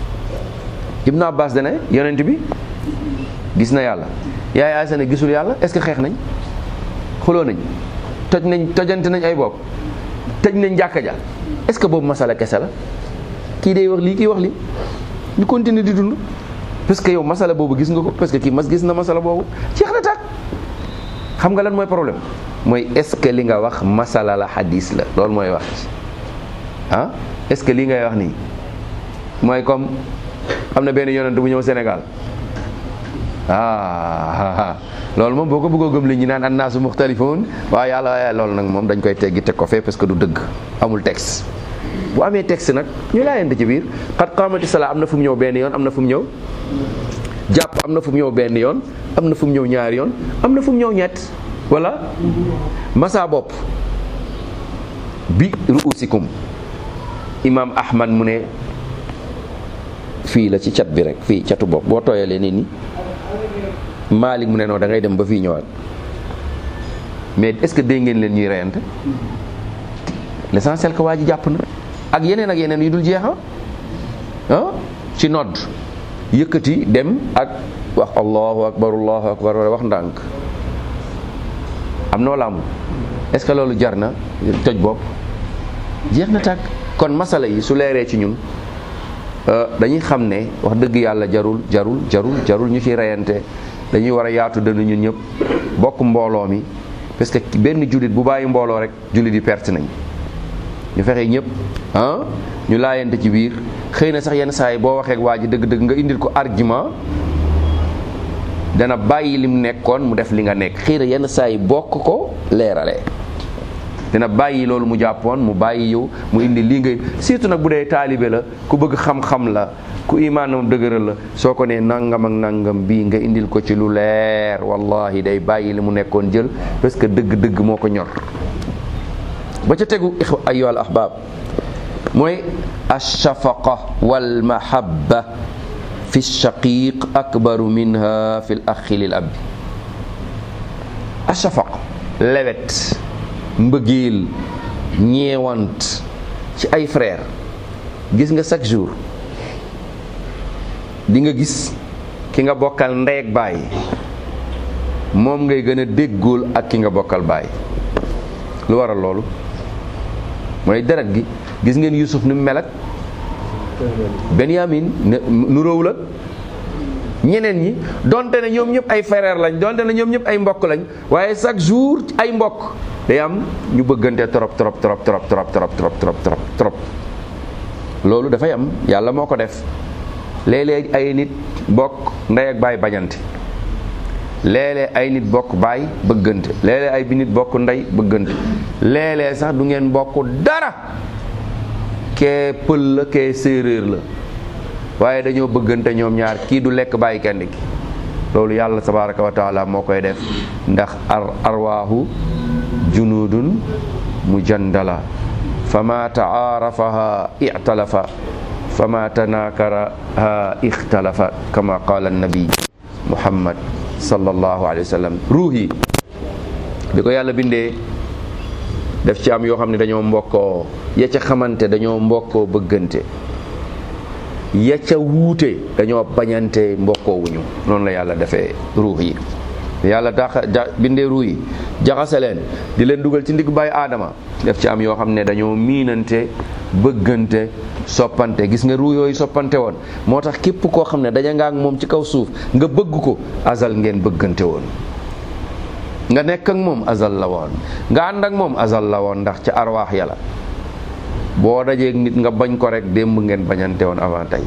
Ibn Abbas dane yonent bi gis na yàlla yaay Aysa ne gisul yàlla est-ce que xeex nañ xuloo nañ toj nañ tojante nañ ay bopp tëj nañ jàkka ja est-ce que boobu masala kese la kii day wax lii kii wax lii ñu continuer di dund parce que yow masala boobu gis nga ko parce que kii mas gis na masala boobu jeex na tàkk xam nga lan mooy problème mooy est-ce que li nga wax masala la hadis la loolu mooy wax ci ah est-ce que lii ngay wax nii mooy comme am na benn yonent bu ñëw Sénégal ah loolu moom boo ko bëggoo gëm li ñu naan annaasu muxtalifoon waaye yàlla waaye loolu nag moom dañ koy teggi teg ko fee parce que du dëgg amul texte bu amee texte nag ñu laayante ci biir xat qaamati salaa am na fu mu ñëw benn yoon am na fu mu ñëw jàpp am na fu mu ñëw benn yoon am na fu mu ñëw ñaari yoon am na fu mu ñëw ñett wala masa bopp bi ruusikum imam ahmad mu ne fii la ci cat bi rek fii catu bopp boo tooyalee nii ni Malik mu ne noonu da ngay dem ba fii ñëwaat mais est-ce que dégg ngeen leen ñuy reyante l'essentiel que waa ji jàpp na ak yeneen ak yeneen yu dul jeexa ah ci nodd yëkkati dem ak wax allahu akbar allahu akbar wax ndànk am na wala amul est-ce que loolu jar na toj bopp jeex na tàkk kon masala yi su leeree ci ñun dañuy xam ne wax dëgg yàlla jarul jarul jarul jarul ñu ci reyante dañuy war a yaatu dënn ñun ñëpp bokk mbooloo mi parce que benn jullit bu bàyyi mbooloo rek jullit yi perte nañ ñu fexe ñëpp ah ñu laayante ci biir xëy na sax yenn saa yi boo waxee ak waa ji dëgg-dëgg nga indil ko argument dana bàyyi lim nekkoon mu def li nga nekk xëy na yenn saa yi bokk ko leeralee dina bàyyi loolu mu jàppoon mu bàyyi yow mu indi lii ngay surtout nag bu dee taalibe la ku bëgg xam-xam la ku imaanam dëgëral la soo ko nee nangam ak nangam bii nga indil ko ci lu leer wallahi day bàyyi li mu nekkoon jël parce que dëgg-dëgg moo ko ñor ba ca tegu ayyuhal ahbab mooy alshafaqa walmahabba fi shaqiq akbaru minha fi l axi lil abbi alshafaq lewet mbëggeel ñeewant ci ay frère gis nga chaque jour di nga gis ki nga bokkal ndey ak baay moom ngay gën a déggool ak ki nga bokkal baay lu waral loolu mooy deret gi gis ngeen Yusuf ni mu mel ak Benyamin nu róow la ñeneen ñi donte ne ñoom ñëpp ay frère lañ donte ne ñoom ñëpp ay mbokk lañ waaye chaque jour ay mbokk day am ñu bëggante trop trop trop trop trop trop trop trop trop trop loolu dafay am yàlla moo ko def léeg-léeg ay nit bokk ndey ak baay bañante léeg-léeg ay nit bokk baay bëggante léeg-léeg ay bi nit bokk ndey bëggante léeg-léeg sax du ngeen bokk dara kee pël la kee séeréer la waaye dañoo bëggante ñoom ñaar kii du lekk bàyyi kenn ki loolu yàlla tabaraka wa taala moo koy def ndax ar arwaahu junudun mujandala fama taarafaha ixtalafa fama tanakaraha ixtalafa kama qala annabi muhammad sallallahu alayhi wa sallam ruux yi bi ko yàlla bindee def ci am yoo xam ne dañoo mbokkoo ya ca xamante dañoo mbokkoo bëggante ya ca wuute dañoo bañante mbokkoowuñu noonu la yàlla defee ruux yi yàlla daxa bindee ruux yi jaxase leen di leen dugal ci ndigg bàyyi aadama def ci am yoo xam ne dañoo miinante bëggante soppante gis nga ruux yooyu soppante woon moo tax képp koo xam ne daja nga ak moom ci kaw suuf nga bëgg ko azal ngeen bëggante woon nga nekk ak moom azal la woon nga ànd ak moom azal la woon ndax ca arwaax yàlla boo dajeeg nit nga bañ ko rek démb ngeen bañante woon avant tey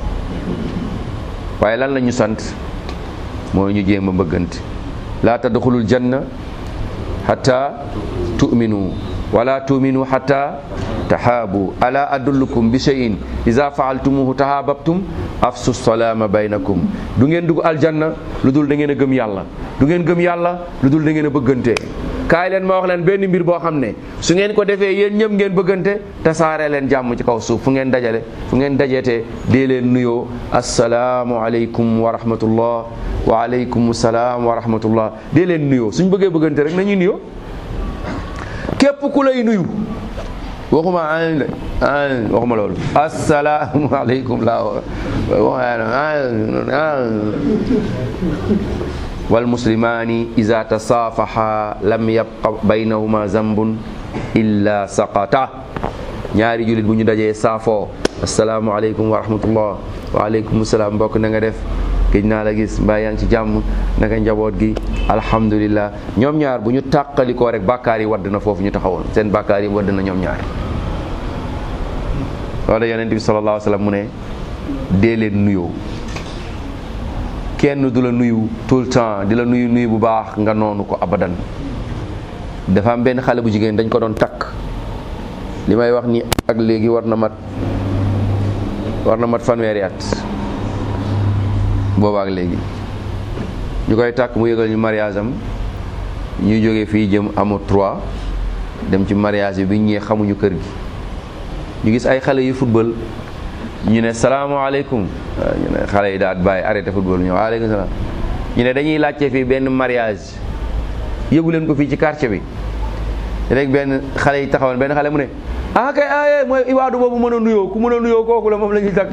waaye lan la ñu sant mooy ñu jéem a bëggante laa tadxulul janna hatta tu'minu wala tu'minu hatta tahaabu ala adullukum bi shay'in iza fa'altumuhu tahaababtum afsu salaama baynakum du ngeen dugg aljanna lu dul da ngeen a gëm yàlla du ngeen gëm yàlla lu dul da ngeen a bëggante kaay leen ma wax leen benn mbir boo xam ne su ngeen ko defee yéen ñëpp ngeen bëggante tasaare leen jàmm ci kaw suuf fu ngeen dajale fu ngeen dajeetee dee leen nuyoo asalaamu aleykum wa rahmatullah wa aleykum salaam wa rahmatullah dee leen nuyoo suñ bëggee bëggante rek nañuy nuyoo képp ku lay nuyu waxuma an an waxuma loolu asalaamu aleykum la wal muslimaani iza tasaafaha lam yabqa baynahuma zambun illa saqata ñaari jullit bu ñu dajee saafoo asalaamu aleykum wa rahmatullah wa aleykum salaam mbokk na nga def gëj naa la gis mbaa yaa ngi ci jàmm naka njaboot gi alhamdulillah ñoom ñaar bu ñu tàqalikoo rek bàkkaar yi wadd na foofu ñu taxawoon seen bàkkaar yi wadd na ñoom ñaar loolu yonent bi sallallahu alayhi wa sallam mu ne dee leen nuyoo kenn du la nuyu tout le temps di la nuyu nuyu bu baax nga noonu ko abadan dafa am benn xale bu jigéen dañ ko doon takk li may wax ni ak léegi war na mat war na mat fanweeri at boobaak léegi ñu koy takk mu yëgal ñu mariage am ñu jógee fii jëm amu trois dem ci mariage bi ñëwee xamuñu kër gi ñu gis ay xale yu football ñu ne salaamaaleykum ñu ne xale yi daal bàyyi arrêté football ñu waaleykum salaam ñu ne dañuy laajte fii benn mariage yëgu leen ko fii ci quartier bi rek benn xale yi taxawoon benn xale mu ne ah kay ah mooy iwaadu boobu mën a nuyoo ku mën a nuyoo kooku la moom la ñuy takk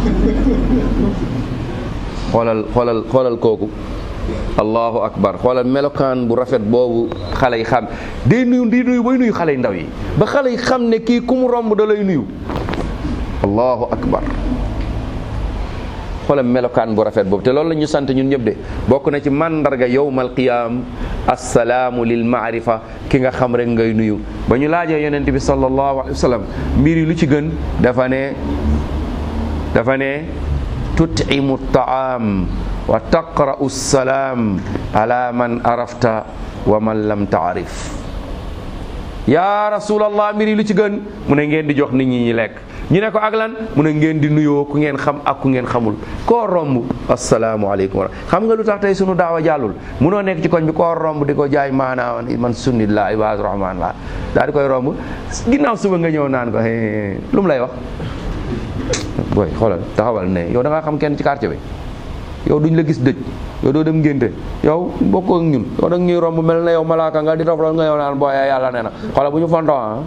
xoolal xoolal xoolal kooku allahu akbar xoolal melokaan bu rafet boobu xale yi xam day nuyu di nuyu bay nuyu xale yu ndaw yi ba xale yi xam ne kii ku mu romb da lay nuyu allahu akbar xoolal melokaan bu rafet boobu te loolu la ñu sant ñun ñëpp de bokk na ci mandarga yowmal qiyaam assalaamu lil maarifa ki nga xam rek ngay nuyu ba ñu laajee yonent bi sallallahu alayhi wa sallam mbir yi lu ci gën dafa ne dafa ne tutimu taam wa taqra'u salaam ala man arafta wa man lam taarif yaa rasulallah mbir yi lu ci gën mu ne ngeen di jox nit ñi ñi lekk ñu ne ko ak lan mu ne ngeen di nuyoo ku ngeen xam ak ku ngeen xamul koo romb asalaamualeykum wa xam nga lu tax tey sunu daawa jàllul munoo nekk ci koñ bi koo romb di ko jaay maanaa man sunnit la ibaadu rahmaan la daal di koy romb ginnaaw suba nga ñëw naan ko lu mu lay wax booy xoolal taxawal ne yow da ngaa xam kenn ci quartier bi yow duñ la gis dëj yow doo dem ngénte yow bokk ak ñun yow da ñuy romb mel na yow malaaka nga di rafetlu nga yow naan booy yàlla nee na xoolal bu ñu fontoo ah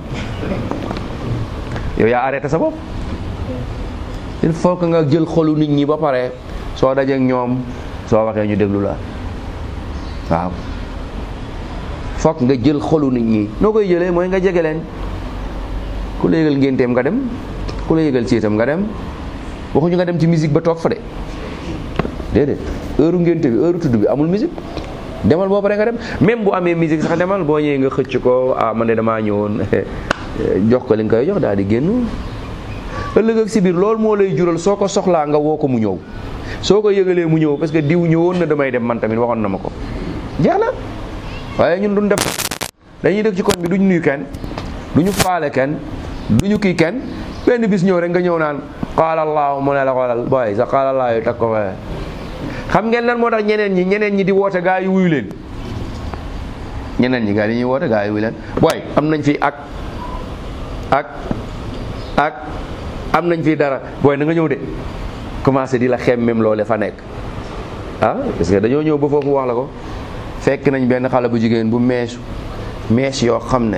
yow yaa arrêté sa bopp il faut que nga jël xolu nit ñi ba pare soo dajeek ñoom soo waxee ñu déglu la waaw foog nga jël xolu nit ñi noo koy jëlee mooy nga jege leen ku la yëgal ngénteem nga dem ku la yëgal ciitam nga dem waxuñu nga dem ci musique ba toog fa de déedéet heure ngénte bi heure tudd bi amul musique demal boo pare nga dem même bu amee musique sax demal boo ñëwee nga xëcc ko ah man de damaa ñëwoon jox ko li nga koy jox daal di génn ëllëg ak si biir loolu moo lay jural soo ko soxlaa nga woo ko mu ñëw soo ko yëgalee mu ñëw parce que diw ñëwoon na damay dem man tamit waxoon na ma ko jeex na waaye ñun duñ def dañuy dëkk ci koñ bi duñ nuyu kenn duñu faale kenn duñu kii kenn benn bis ñëw rek nga ñëw naan qaala allahu mu ne la xoolal booy sa qaala allahu yu tag ko fa xam ngeen lan moo tax ñeneen ñi ñeneen ñi di woote gaa yi wuyu leen ñeneen ñi gaa yi ñuy woote gaa yi wuyu leen booy am nañ fi ak ak ak am nañ fi dara booy na nga ñëw de commencé di la xem même loole fa nekk ah parce que dañoo ñëw ba foofu wax la ko fekk nañ benn xale bu jigéen bu meesu mees yoo xam ne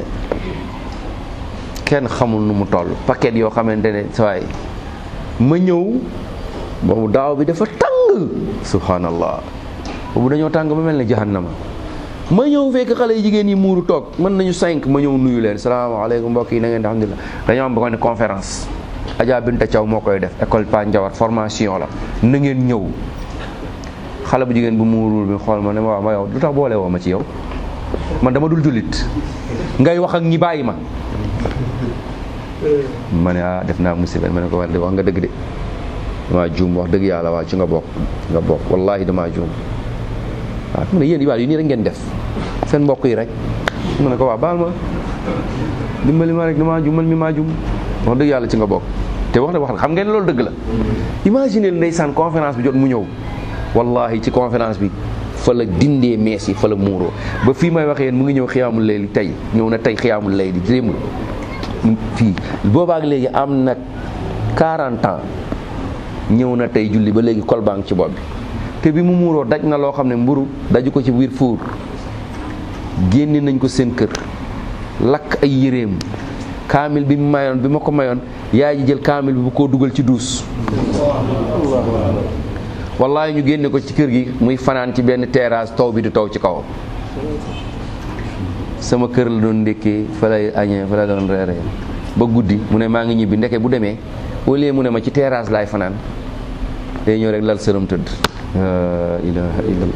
kenn xamul nu mu toll paquet yoo xamante ne sawaay ma ñëw boobu daaw bi dafa tàng subhanallah boobu dañoo tàng ba mel ne jahannama ma ñëw fekk xale yi jigéen yi muuru toog mën nañu cinq ma ñëw nuyu leen salaamaaleykum mbokk yi na ngeen di alhamdulilah dañoo am ba ne conférence Adja Binta Thiaw moo koy def école Pa Njawar formation la na ngeen ñëw xale bu jigéen bu muurul bi xool ma ne ma waaw ma yow lu tax boole woo ma ci yow man dama dul jullit ngay wax ak ñi bàyyi ma ma ne ah def naa musiba ma ne ko war de wax nga dëgg de damaa juum wax dëgg yàlla waa ci nga bokk nga bokk wallahi damaa juum waaw mu ne yéen ibaal yi nii rek ngeen def seen mbokk yi rek mu ne ko waa baal ma dimbali ma rek damaa juum man mi maa juum wax dëgg yàlla ci nga bokk te wax na wax xam ngeen loolu dëgg la imagine ndeysaan conférence bi jot mu ñëw wallahi ci conférence bi fa la dindee mees yi fa la muuroo ba fii may waxee yéen mu ngi ñëw xiyaamul layli tey ñëw na tey xiyaamul layli démb fii boobaak léegi am na 40 ans ñëw na tey julli ba léegi kolbang ci bopp bi te bi mu muuroo daj na loo xam ne mburu daju ko ci biir fuur génne nañ ko seen kër lakk ay yéreem kaamil bi mu mayoon bi ma ko mayoon yaay ji jël kaamil bi bu ko dugal ci duus wallahi ñu génne ko ci kër gi muy fanaan ci benn terrasse taw bi di taw ci kawam sama kër la doon ndékkee fa lay añee fa la doon reeree ba guddi mu ne maa ngi ñibbi ndeke bu demee au lieu mu ne ma ci terrasse laay fanaan day ñëw rek lal sëram tëdd la ilaha illallah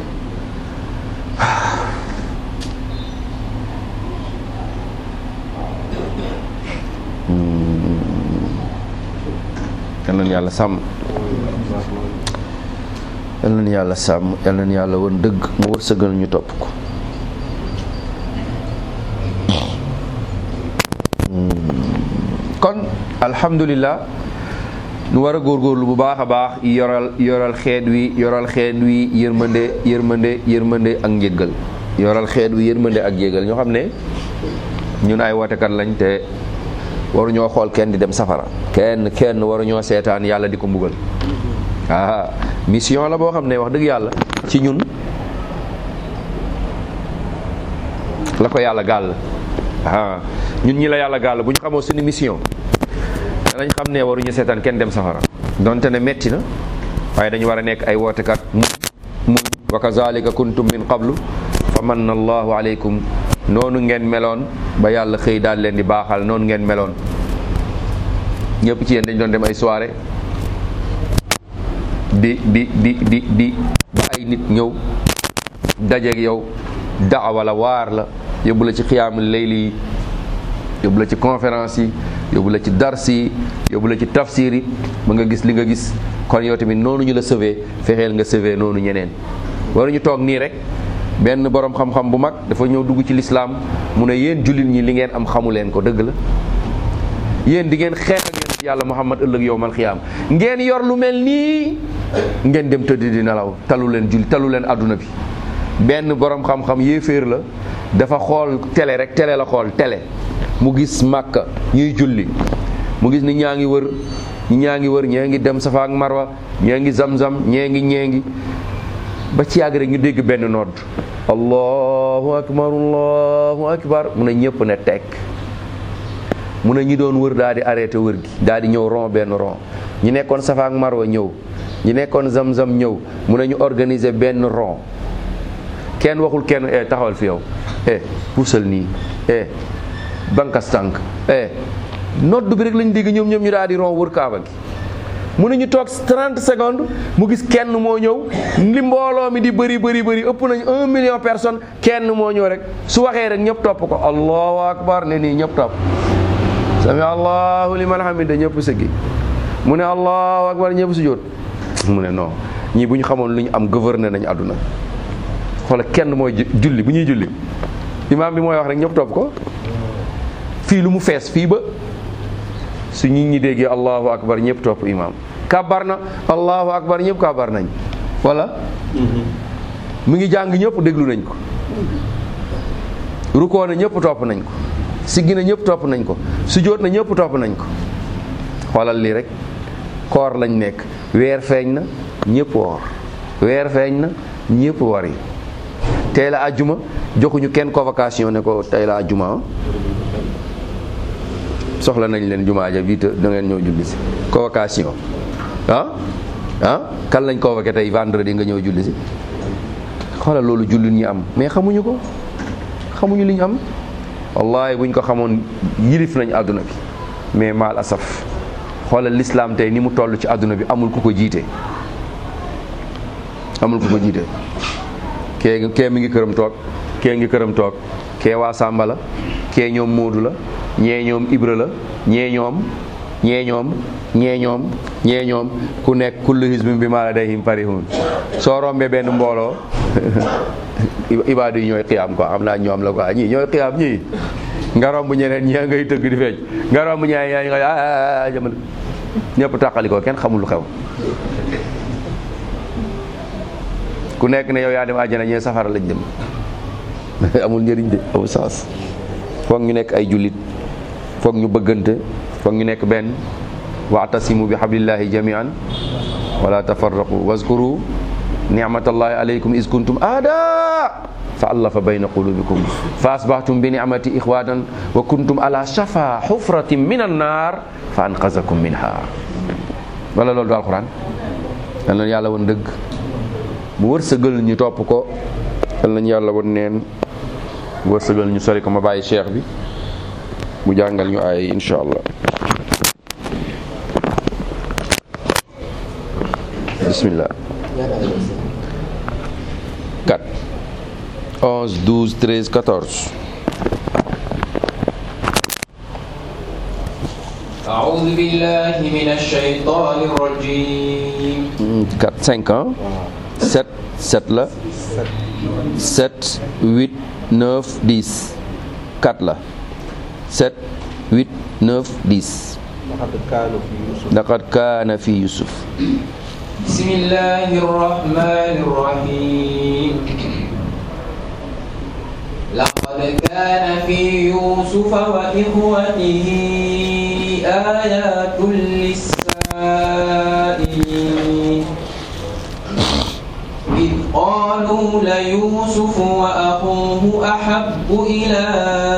kan lañu yàlla sàmm yal na yàlla sàmm yal na yàlla woon dëgg mu wërsëgal ñu topp ko kon alhamdulillah nu war a góorgóorlu bu baax a baax yoral yoral xeet wi yoral xeet wi yërmande yërmande yërmande ak njéggal yoral xeet wi yërmande ak njéggal ñoo xam ne ñun ay wootekat lañ te waruñoo xool kenn di dem safara kenn kenn waruñoo seetaan yàlla di ko mbugal ah mission la boo xam ne wax dëgg yàlla ci ñun la ko yàlla gàll ah ñun ñi la yàlla gàll bu ñu xamoo suñu mission danañ xam ne waruñu seetaan kenn dem safara donte ne metti na waaye dañu war a nekk ay wootekat mu mu wa kazalika kuntum min qablu fa manna allahu aleykum noonu ngeen meloon ba yàlla xëy daal leen di baaxal noonu ngeen meloon ñëpp ci yéen dañ doon dem ay soirée di di di di di ba ay nit ñëw dajeeg yow daawa la waar la yóbbu la ci xiyaamul layli yi yóbbu la ci conférence yi yóbbu la ci dars yi yóbbu la ci tafsir yi ba nga gis li nga gis kon yow tamit noonu ñu la sauvé fexeel nga sauvé noonu ñeneen waruñu toog nii rek benn borom xam-xam bu mag dafa ñëw dugg ci lislaam mu ne yéen jullit ñi li ngeen am xamu leen ko dëgg la yéen di ngeen xeex ak yonent yàlla muhammad ëllëg yow mal xiyaam ngeen yor lu mel nii ngeen dem tëdd di nelaw talu leen julli talu leen adduna bi benn borom xam-xam yéeféer la dafa xool télé rek télé la xool télé mu gis màkka ñuy julli mu gis ni ñaa ngi wër ñi ñaa ngi wër ñee ngi dem safa ak marwa ñee ngi zam-zam ñee ngi ñee ngi ba ci yàgg rek ñu dégg benn nodd allahu akbar allahu akbar mu ne ñëpp ne tekk mu ne ñi doon wër daal di arrêté wër gi daal di ñëw rond benn rond ñi nekkoon safa ak marwa ñëw ñi nekkoon zam-zam ñëw mu ne ñu organiser benn rond kenn waxul kenn eh taxawal fi yow eh puusal nii eh bankas tànk eh noddu bi rek lañ dégg ñoom ñoom ñu daal di ron wër kaaba gi mu ne ñu toog 30 secondes mu gis kenn moo ñëw li mbooloo mi di bëri bëri bëri ëpp nañ un million personne kenn moo ñëw rek su waxee rek ñëpp topp ko allahu akbar ne nii ñëpp topp sami allahu liman hamida ñëpp sëggi mu ne allahu akbar ñëpp sujjóot mu ne non ñii bu ñu xamoon lu ñu am gouverner nañu àdduna xoola kenn mooy julli bu ñuy julli imaam bi mooy wax rek ñëpp topp ko fii lu mu fees fii ba su nit ñi déggee allahu akbar ñëpp topp imaam kabar na allahu akbar ñëpp kabar nañ wala mu ngi jàng ñëpp déglu nañ ko rukoo na ñëpp topp nañ ko siggi na ñëpp topp nañ ko sujjóot na ñëpp topp nañ ko xoolal lii rek koor lañ nekk weer feeñ na ñëpp woor weer feeñ na ñëpp wari tey la àjjuma joxuñu kenn convocation ne ko tey la àjjuma soxla nañ leen jumaa ja bii te da ngeen ñëw julli si convocation ah ah kan lañ convoqué tey vendredi nga ñëw julli si xoolal loolu jullit ñi am mais xamuñu ko xamuñu li ñu am wallahi buñ ko xamoon yilif nañ àdduna bi mais maal asaf xoolal l'islam tey ni mu toll ci àdduna bi amul ku ko jiite amul ku ko jiite kee kee mi ngi këram toog kee ngi këram toog kee waa Sàmba la kee ñoom Moodu la ñee ñoom Ibra la ñee ñoom ñee ñoom ñee ñoom ñee ñoom ku nekk kullu hizbin bi maa ladayhim farihun soo rombee benn mbooloo ibaadu yi ñooy xiyaam quoi xam naa ñoom la quoi ñii ñooy xiyaam ñii nga romb ñeneen ñi ngay tëgg di feej nga romb ñaay ñaay nga ah jamono ñëpp tàqali ko kenn xamul lu xew ku nekk ne yow yaa dem àjjana ñee safara lañ dem amul njëriñ de amul sens foog ñu nekk ay jullit foog ñu bëggante foog ñu nekk benn waatasimu bi hablillahi jamian wala tafarraqu wazkuru ni'matallahi alaykum is kuntum aada fa allafa bayna qulubikum fa asbahtum bi ni'mati ikhwatan wa kuntum ala shafa hufratin min annar fa anqazakum minha wala loolu du alquran yal na yàlla woon dëgg mu wërsëgal ñu topp ko yal nañu yàlla woon neen wërsëgal ñu sori ko ma bàyyi cheikh bi mu jàngal ñu ay insha allah bismillah 4 11 12 13 14 أعوذ بالله من الشيطان الرجيم 4 5 ans sept sept la sept huit neuf dix quatre la sept huit neuf dix لقد كان في يوسف laqad kaana fi yusuf بسم الله الرحمن الرحيم لقد كان في يوسف وإخوته آيات للسائلين إذ قالوا ليوسف وأخوه أحب إلى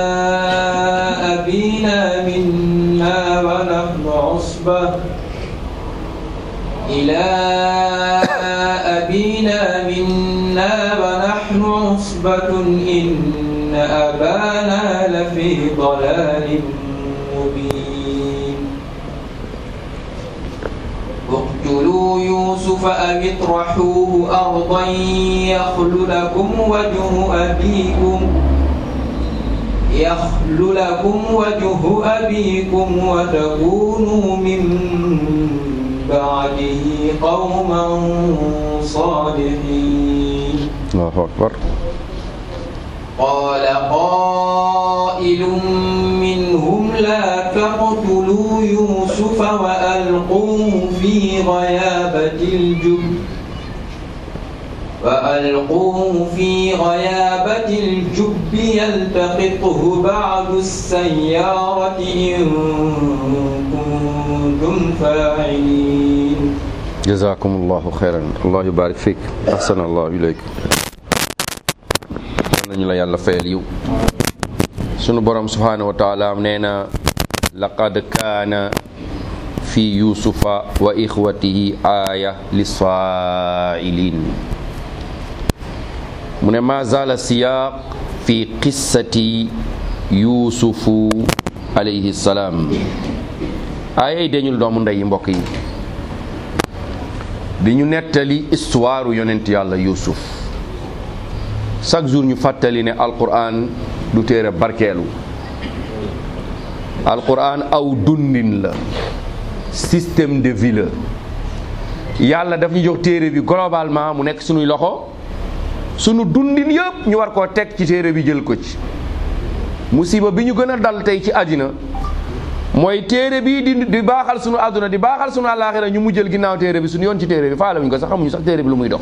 أبينا منا ونحن عصبة إلى أبينا منا ونحن عصبة إن أبانا لفي ضلال مبين اقتلوا يوسف أو اطرحوه أرضا يخل لكم وجه أبيكم يخل لكم وجه أبيكم وتكونوا من بعده قوما صالحين allahu akbar قال قائل منهم لا تقتلوا يوسف وألقوه في غيابة الجب وألقوه في غيابة الجب يلتقطه بعض السيارة إن كنتم فاعلين jazakumullahu xeyran allah yubarik fiik ahsana allahu ilayk yal nañu la yàlla fayal yiw sunu borom subhanahu wa taala nee na laqad kaana fi yusufa wa ixwatihi aaya lisaailin mu ne ma zala siyaaq fi qissati yusufu alayhi salaam aaya yi dañul doomu ndey yi mbokk yi di ñu nettali histoire yonent yàlla yusuf chaque jour ñu fàttali ne alquran du téere barkeelu alquran aw dundin la système de vie la yàlla daf ñu jox téere bi globalement mu nekk suñuy loxo sunu dundin yëpp ñu war koo teg ci téere bi jël ko ci musiba bi ñu gën a dal tey ci àddina mooy téere bi di di baaxal sunu àdduna di baaxal sunu àllaaxira ñu mu jël ginnaaw téere bi suñu yoon ci téere bi faale wuñ ko sax xamuñu sax téere bi lu muy dox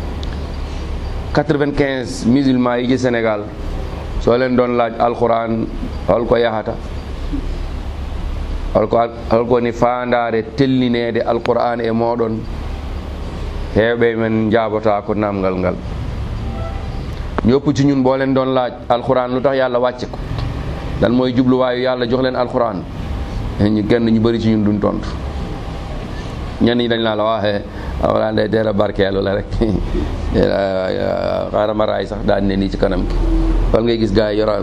95 musulmans yi ci Sénégal soo leen doon laaj alxuraan hol ko yahata hol ko hol ko ni faandaare tellineede alquran e mooɗon heewɓe men jaabota ko namgal ngal ñëpp ci ñun boo leen doon laaj alquran lu tax yàlla wàcce ko dan mooy jubluwaayu yàlla jox leen alquran ñu kenn ñu bëri ci ñun duñ tontu ñenn ñi dañ laa la waxee alquran day teel a barkeelu la rek xaaral ma raay sax daan ne nii ci kanam ki wal ngay gis gars yi yoral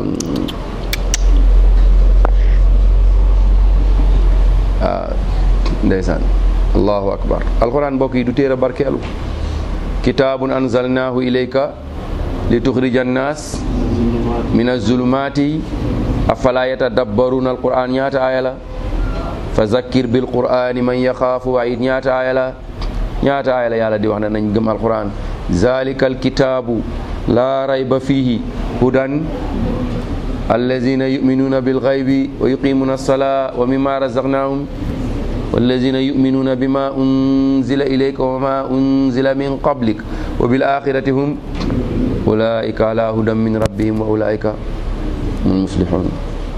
waaw ndeysaan allahu akbar alquran mbokk yi du téere barkeelu kitaabun anzalnaahu ilayka li tuxrija annaas min azulumati afala yatadabbaruna alquran ñaata aaya la fa zakkir bil qur'ani man yaxaafu waid ñaata aaya la ñaata aaya la yàlla di wax ne nañ gëm alquran zalika alkitabu la rayba fihi hudan allazina yuminuna bilgaybi wa yuqimuna alsalaa wa mimma razaqnahum wallazina yuminuna bima unzila ilayka wa ma unzila min qablik wa bil axirati hum ulaika ala hudan min rabbihim wa ulaika hum muflihun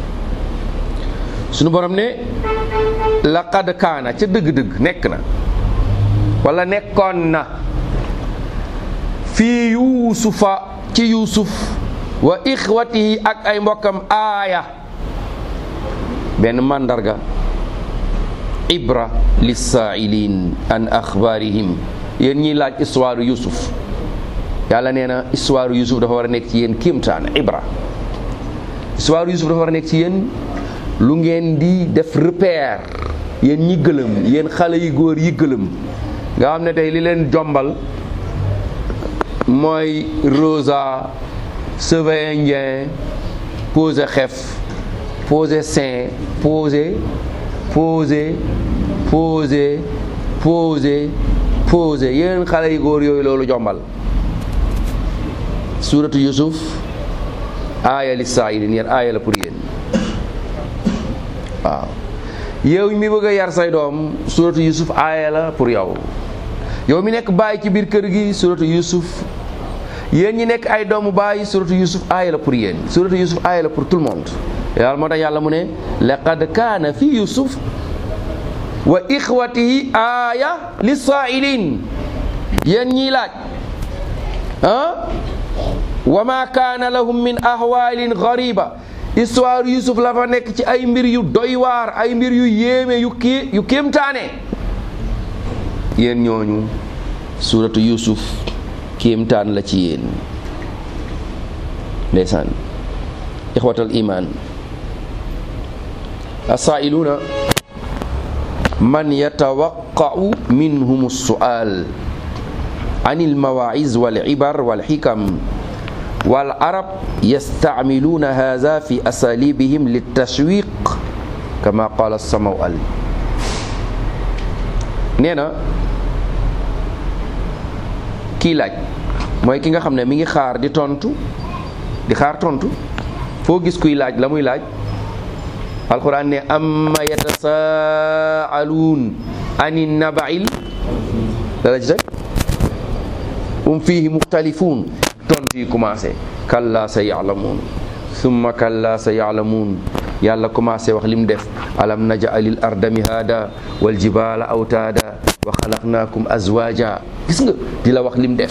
sunu borom ne laqad kaana ca dëgg-dëgg nekk na wala nekkoon na fii yuusufa ci yuusuf wa ixwatihi ak ay mbokkam aaya benn màndarga ibra lissaa'ilin an axbaarihim yéen ñiy laaj histoire yusuf yàlla nee na histoire yusuf dafa war a nekk ci yéen kéemtaan ibra histoire yusuf dafa war a nekk ci yéen lu ngeen di def repère yéen ñi gëlëm yéen xale yi góor yi gëlëm nga xam ne tey li leen jombal mooy rosa cheveux indien posé xef posé sein posé posé posé posé posé yéen xale yu góor yooyu loolu jombal suuratu yusuf aaya li saa'ilin yéen aaya la pour yéen waaw yow mi bëgg a yar say doom suuratu yusuf aaya la pour yow yow mi nekk bàyyi ci biir kër gi suuratu yusuf yéen ñi nekk ay doomu bàyyi suuratu yusuf aaya la pour yéen suuratu yusuf aaya la pour tout le monde yàlla moo tax yàlla mu ne laqad kaana fi yusuf wa ixwatihi aaya li saa'ilin yéen ñiy laaj ah wa ma kaana lahum min ahwaalin gariba histoire yusuf la fa nekk ci ay mbir yu doy waar ay mbir yu yéeme yu kii yu kéemtaane yéen ñooñu suuratu yusuf kéemtaan la ci yéen ndeysaan ixwatal iman asaa'iluuna man yatawaqqa'u minhum as-su'al an al-mawaa'iz wal-ibar wal-hikam wal-arab yasta'miluuna haadha fi asalibihim lit-tashwiq kama qaala as-Samawal nee na kii laaj mooy ki nga xam ne mi ngi xaar di tontu di xaar tontu foo gis kuy laaj la muy laaj alquran ne amma yatasaaluun ani nabail dala ci teg um fihi muxtalifuun tontu yi commencé kalla sa yaalamuun summa kalla sa yaalamuun yàlla commencé wax lim def alam najalil arda mihaada wal jibaala awtaada wa xalaqnaakum azwaaja gis nga di la wax lim def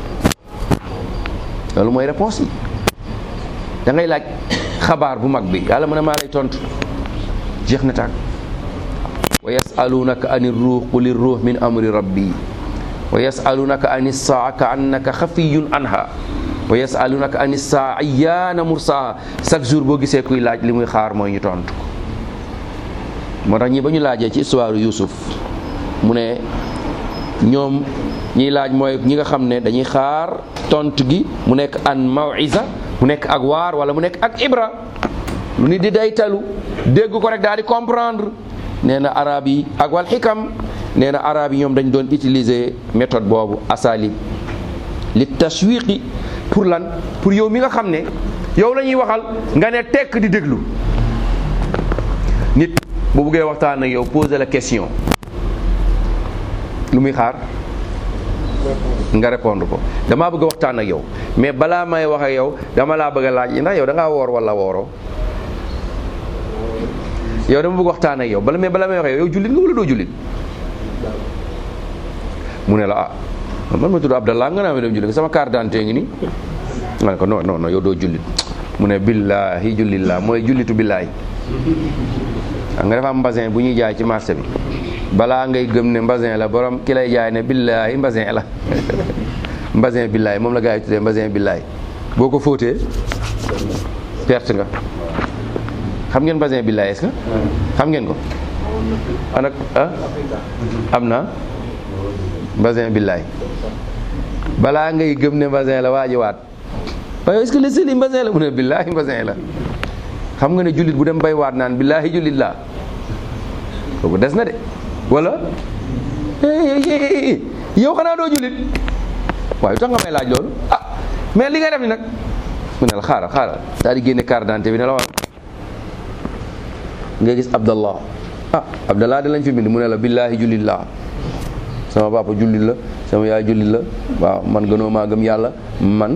loolu mooy réponse yi da ngay laaj xabaar bu mag bi yàlla mu ne maa lay tontu jeex na tàkk wa yasalunaka ani ruux quli ruux min amri rabbi wa yasalunaka ani saa ka annaka xafiyun anha wa yasalunaka ani saa ayyaana mursaha chaque jour boo gisee kuy laaj li muy xaar mooy ñu tontu ko moo tax ñi ba ñu laajee ci histoire Yuusuf mu ne ñoom ñiy laaj mooy ñi nga xam ne dañuy xaar tontu gi mu nekk an mawisa mu nekk ak waar wala mu nekk ak ibra lu nit di day talu dégg ko rek daal di comprendre nee na arab yi ak wal xikam nee na arab yi ñoom dañ doon utiliser méthode boobu asalib li tashwiqi pour lan pour yow mi nga xam ne yow la ñuy waxal nga ne tekk di déglu nit bu buggee waxtaan ak yow poser la question lu muy xaar nga répondre ko damaa bëgg a waxtaan ak yow mais balaa may wax ak yow dama laa bëgg a laaj ndax yow da ngaa woor wala wooroo yow dama bëgg waxtaan ak yow bala mais balaa may wax ak yow yow jullit nga wala doo jullit mu ne la ah man ma tudd Abdallah nga naa ma dem jullit nga sama carte d'identité ngi nii nga ne ko non non non yow doo jullit mu ne billaahi jullit laa mooy jullitu billaahi nga dafa am mbasin bu ñuy jaay ci marché bi balaa ngay gëm ne mbasin la borom ki lay jaay ne billaahi mbasin la mbasin billaahi moom la gaa yi tuddee mbasin billaahi boo ko fóotee perte nga xam ngeen mbasin billaahi est-ce que xam ngeen ko anak ah am na mbasin billaahi balaa ngay gëm ne mbasin la waaji waat waaye est-ce que le seli mbasin la mu ne billaahi mbasin la xam nga ne jullit bu dem bay waat naan billaahi jullit laa kooku des na de wala yow xanaa doo jullit waaye tax nga may laaj loolu ah mais li ngay def ni nag mu ne la xaaral xaaral daal di génne carte d'identité bi ne la wax nga gis abdallah ah abdallah da lañ fi bind mu ne la billaahi jullit laa sama papa jullit la sama yaay jullit la waaw man gënoo maa gëm yàlla man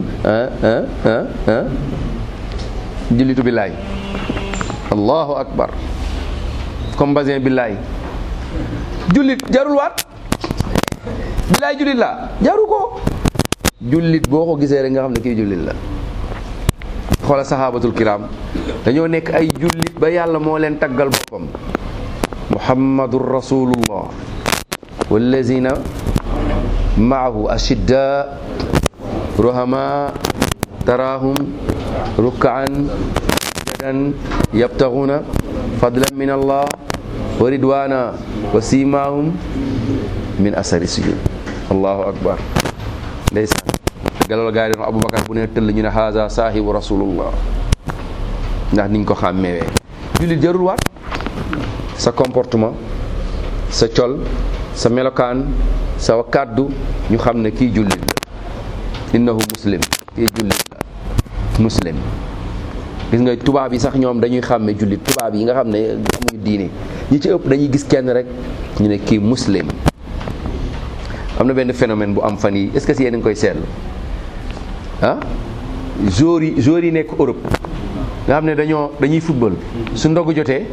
jullitu billaahi allahu akbar comme basin billaahi jullit jarul waat billaahi jullit la jaru ko jullit boo ko gisee rek nga xam ne kii jullit la xoola sahabatul kiram dañoo nekk ay jullit ba yàlla moo leen taggal boppam muhammadun rasulullah wallazina maahu ashidda ruhama tarahum rukkaan sujadan yabtaxuna fadlan min allah wa ridwana wa simahum min asari sujud allahu akbar ndeysaan galal gaa yi doon aboubacar bu ne tëll ñu ne haza saahibu rasulullah ndax niñ ko xàmmeewee jullit jarul waat sa comportement sa col sa melokaan sa kàddu ñu xam ne kii jullit la innahu muslim kii jullit la muslim gis nga tubaab yi sax ñoom dañuy xàmme jullit tubaab yi nga xam ne amuñu diine ñi ci ëpp dañuy gis kenn rek ñu ne kii muslim am na benn phénomène bu am fan yi est-ce que si yéen a ngi koy seetlu ah joueurs yi joueurs yi nekk Europe nga xam ne dañoo dañuy football su ndogu jotee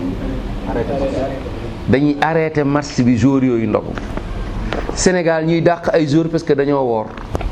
dañuy arrêté match bi joueurs yooyu ndogu Sénégal ñuy dàq ay joueurs parce que dañoo woor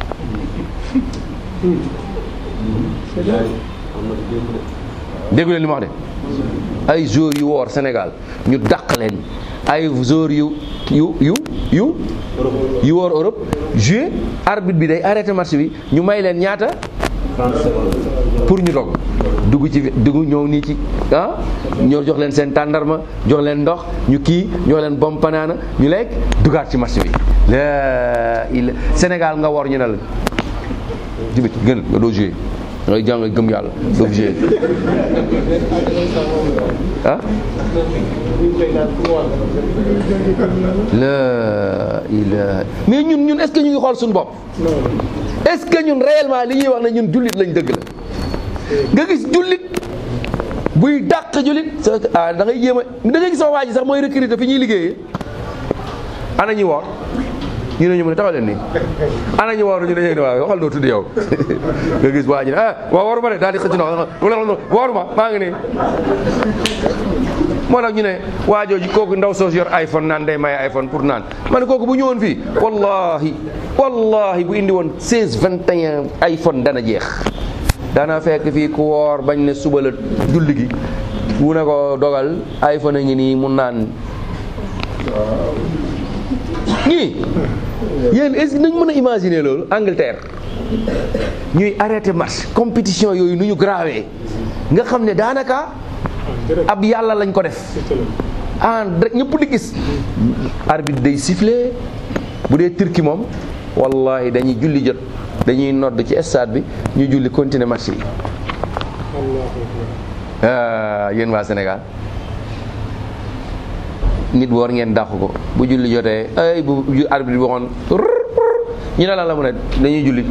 déggu leen li ma wax de ay joueurs yu woor Sénégal ñu dàq leen ay joueurs yu yu yu yu yu woor Europe joué arbitre bi day arrêté match bi ñu may leen ñaata pour ñu dog dugg ci dugg ñëw nii ci ah ñoo jox leen seen tàndarma jox leen ndox ñu kii jox leen bom panaana ñu lekk dugaat ci match bi la il Sénégal nga woor ñu ne la jibit gën nga doo joué da ngay jàng gëm yàlla doo joué ah la ilaha mais ñun ñun est-ce que ñu ngi xool suñu bopp est-ce que ñun réellement li ñuy wax ne ñun jullit lañ dëgg la nga gis jullit buy dàq jullit sa ah da ngay jéem a da ngay gis sama waa ji sax mooy recruter fi ñuy liggéeyee ana ñi woor ñu ne ñu mën a taxaw leen nii ana ñu woor ñu ne ñu waaw waxal doo tudd yow nga gis waa ji ne ah waaw waruma de daal di xëcc ndox waruma maa ngi nii moo tax ñu ne waa jooju kooku ndaw soos yor iPhone naan day maye iPhone pour naan ma ne kooku bu ñëwoon fii wallahi wallahi bu indi woon 16 21 iPhone dana jeex dana fekk fii ku woor bañ ne suba la julli gi mu ne ko dogal iPhone a ngi nii mu naan ñii yéen est-ce que nañ mën a imaginer loolu Angleterre ñuy arrêté match compétition yooyu nu ñu grawee nga xam ne daanaka ab yàlla lañ ko def en rek ñëpp di gis arbitre day siffler bu dee turki moom wallahi dañuy julli jot dañuy nodd ci stade bi ñu julli continuer match yi yéen waa Sénégal nit woor ngeen dàq ko bu julli jotee ay bu arbitre bi waxoon ñu ne lan la mu ne dañuy julli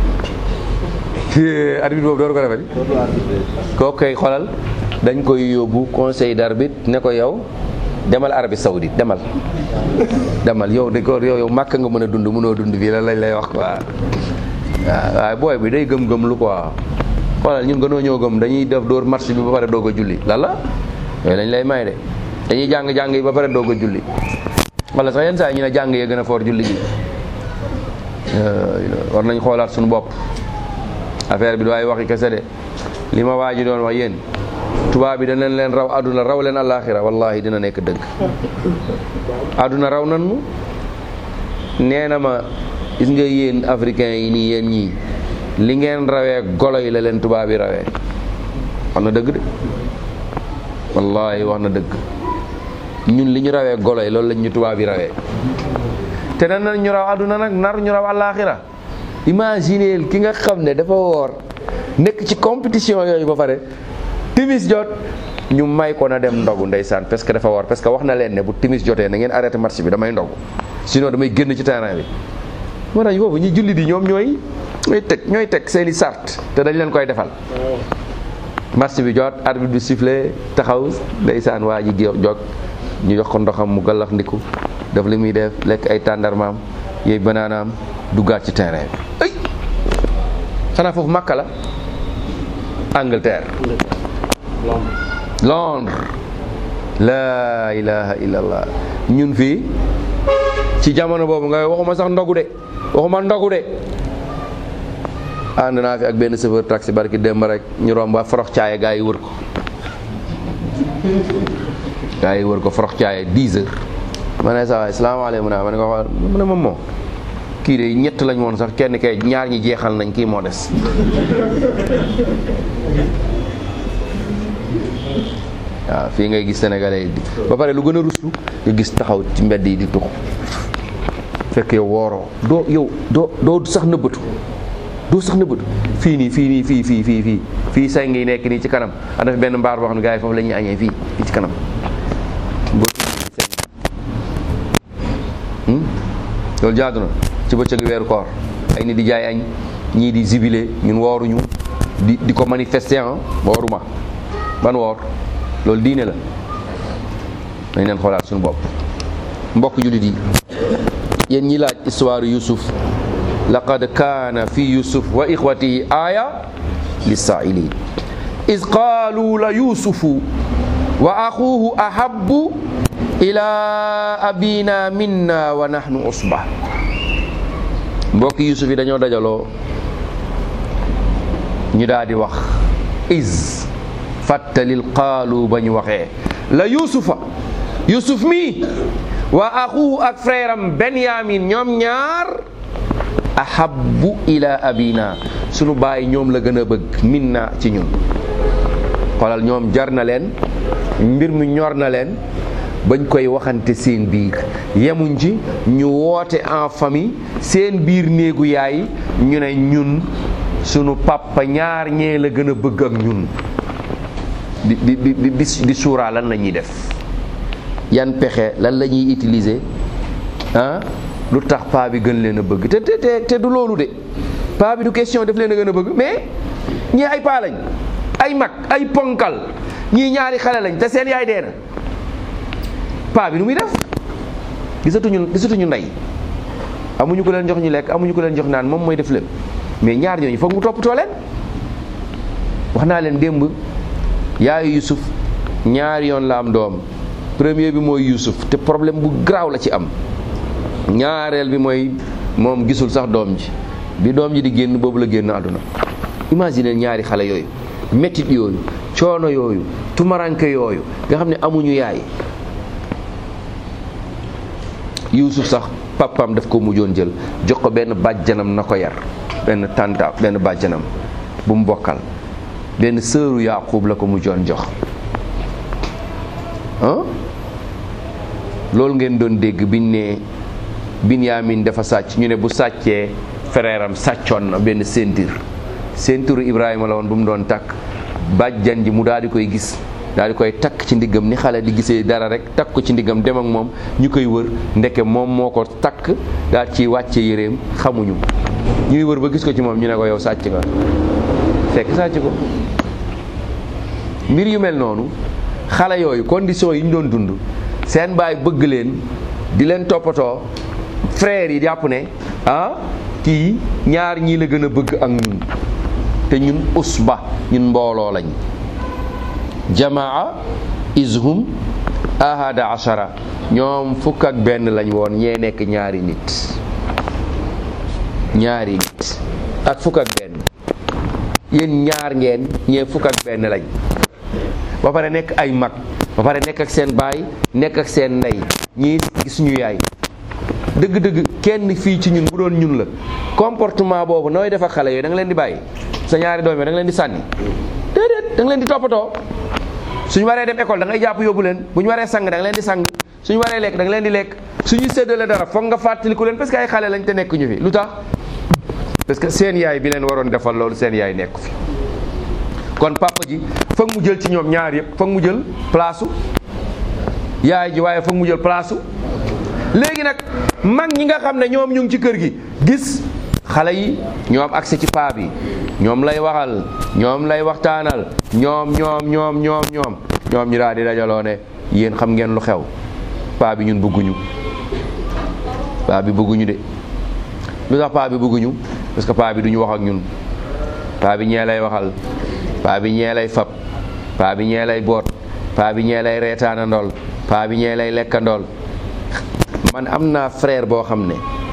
arbitre boobu door ko defati kooku koy xolal dañ koy yóbbu conseil d'arbitre ne ko yow demal Arabie Saoudite demal demal yow de ko yow yow màkk nga mën a dund mënoo dund fii la lañ lay wax quoi waaw waaye booy bi day gëm-gëm lu quoi xoolal ñun gënoo ñëw gëm dañuy def dóor marché bi ba pare doog a julli lan la yooyu lañ lay may de dañuy jàng-jàng yi ba pare doog a julli wala sax yenn saa yi ñu ne jàng yee gën a foor julli gi war nañ xoolaat suñu bopp affaire bi du ay waxi kese de li ma waa ji doon wax yéen tubaab bi danañ leen raw àdduna raw leen àllaaxira wallahi dina nekk dëgg àdduna raw nan nu nee na ma gis nga yéen africains yi nii yéen ñii li ngeen rawee golo yi la leen tubaab yi rawee wax na dëgg de wallahi wax na dëgg ñun li ñu rawee golo yi loolu lañ ñu tubaab yi rawee te danañ ñu raw àdduna nag nar ñu raw àllaaxira imagineel ki nga xam ne dafa woor nekk ci compétition yooyu ba pare timis jot ñu may ko na dem ndogu ndeysaan parce que dafa woor parce que wax na leen ne bu timis jotee na ngeen arrêté match bi damay ndogu sinon damay génn ci terrain bi moo tax foofu ñi julli di ñoom ñooy ñooy teg ñooy teg seeni sart te dañ leen koy defal match bi jot arbitre bi sifflé taxaw ndeysaan waa ji jog ñu jox ko ndoxam mu gallax ndiku def li muy def lekk ay tàndarmaam yooyu banaanaam duggaat ci terrain bi ay xanaa foofu Makka la Angleterre Londres laa ilaha illallah ñun fii ci jamono boobu nga waxuma sax ndogu de waxuma ndogu de ànd naa fi ak benn chauffeur taxi barki démb rek ñu romb ba forox caaye gaa yi wër ko gaa yi wër ko forox caaye 10 heures ma ne sa waay salaamaaleykum ma ne ko xool mu ne moom moo kii de ñett lañ woon sax kenn kay ñaar ñi jeexal nañ kii moo des waaw fii ngay gis sénégalais yi ba pare lu gën a ruslu nga gis taxaw ci mbedd yi di tux fekk yow wooroo doo yow doo doo sax nëbbatu doo sax nëbbatu fii nii fii nii fii fii fii fii fii say ngi nekk nii ci kanam am na fi benn mbaar boo xam ne gars yi foofu la ñuy añee fii fii ci kanam boo loolu jaadu na ci bëccëg weeru koor ay nit di jaay añ ñii di zibile ñun wooruñu di di ko manifester ah wooruma ban woor loolu diine la dañ leen xoolaat suñu bopp mbokk jullit yi yéen ñi laaj histoire yusuf laqad kaana fi yusuf wa ixwatihi aaya lissaa'iliin iz qaalu la yusufu wa axuuhu ahabbu ila abina minna wa nahnu usba mbokk yusuf yi dañoo dajaloo ñu daal di wax is fàttalil qaalu ba ñu waxee la yusufa yusuf mi wa axuhu ak frère am benyamin ñoom ñaar ahabbu ila abina sunu baay ñoom la gën a bëgg minna ci ñun xoolal ñoom jar na leen mbir mi ñor na leen bañ koy waxante seen biir yemuñ ci ñu woote en famille seen biir néegu yaay ñu ne ñun sunu papa ñaar ñee la gën a bëgg ak ñun di di di di di suuraa lan la ñuy def yan pexe lan la ñuy utiliser ah lu tax paa bi gën leen a bëgg te te te te du loolu de paa bi du question def leen a gën a bëgg mais ñii ay paa lañ ay mag ay ponkal ñii ñaari xale lañ te seen yaay dee na paa bi nu muy def gisatuñu gisatuñu ndey amuñu ko leen jox ñu lekk amuñu ko leen jox naan moom mooy def lépp mais ñaar ñooñu foog mu toppatoo leen wax naa leen démb yaayu Yusuf ñaari yoon la am doom premier bi mooy Yusuf te problème bu garaaw la ci am ñaareel bi mooy moom gisul sax doom ji bi doom ji di génn boobu la génn àdduna imagine ñaari xale yooyu mettit yooyu coono yooyu tumaranke yooyu nga xam ne amuñu yaay Yuusuf sax papaam daf ko mujjoon jël jox ko benn bàjjanam na ko yar benn tànta benn bàjjanam bu mu bokkal benn sëru Yaaqub la ko mujjoon jox ah loolu ngeen doon dégg biñ ne Binyaamin dafa sàcc ñu ne bu sàccee frère am sàccoon na benn ceinture ceinture Ibrahima la woon bu mu doon takk bàjjan ji mu daal di koy gis daal di koy takk ci ndiggam ni xale di gisee dara rek takk ko ci ndiggam dem ak moom ñu koy wër ndeke moom moo ko takk daal ci wàcce yéreem xamuñu ñuy wër ba gis ko ci moom ñu ne ko yow sàcc nga fekk sàcc ko mbir yu mel noonu xale yooyu condition yi ñu doon dund seen baay bëgg leen di leen toppatoo frères yi jàpp ne ah kii ñaar ñii la gën a bëgg ak ñun te ñun usba ñun mbooloo lañ jamaa izhum ahada ashara ñoom fukk ak benn lañ woon ñee nekk ñaari nit ñaari nit ak fukk ak benn yéen ñaar ngeen ñee fukk ak benn lañ ba pare nekk ay mag ba pare nekk ak seen baay nekk ak seen ndey ñii gis ñu yaay dëgg-dëgg kenn fii ci ñun bu doon ñun la comportement boobu nooy def ak xale yooyu da nga leen di bàyyi sa ñaari doom yi da nga leen di sànni déedéet da nga leen di toppatoo suñu waree dem école da ngay jàpp yóbbu leen bu ñu waree sang da nga leen di sang suñu waree lekk da nga leen di lekk suñu séddale dara foog nga fàttaliku leen parce que ay xale lañ te nekk ñu fi lu tax parce que seen yaay bi leen waroon defal loolu seen yaay nekku fi kon papa ji foog mu jël ci ñoom ñaar yëpp foog mu jël place yaay ji waaye foog mu jël place léegi nag mag ñi nga xam ne ñoom ñu ngi ci kër gi gis xale yi ñoo am accès ci paa bi ñoom lay waxal ñoom lay waxtaanal ñoom ñoom ñoom ñoom ñoom ñoom ñu daal di dajaloo ne yéen xam ngeen lu xew paa bi ñun bëgguñu paa bi bëgguñu de lu tax paa bi bëgguñu parce que paa bi duñu wax ak ñun paa bi ñee lay waxal paa bi ñee lay fab paa bi ñee lay boot paa bi ñee lay reetaanandool paa bi ñee lay lekkandool man am naa frère boo xam ne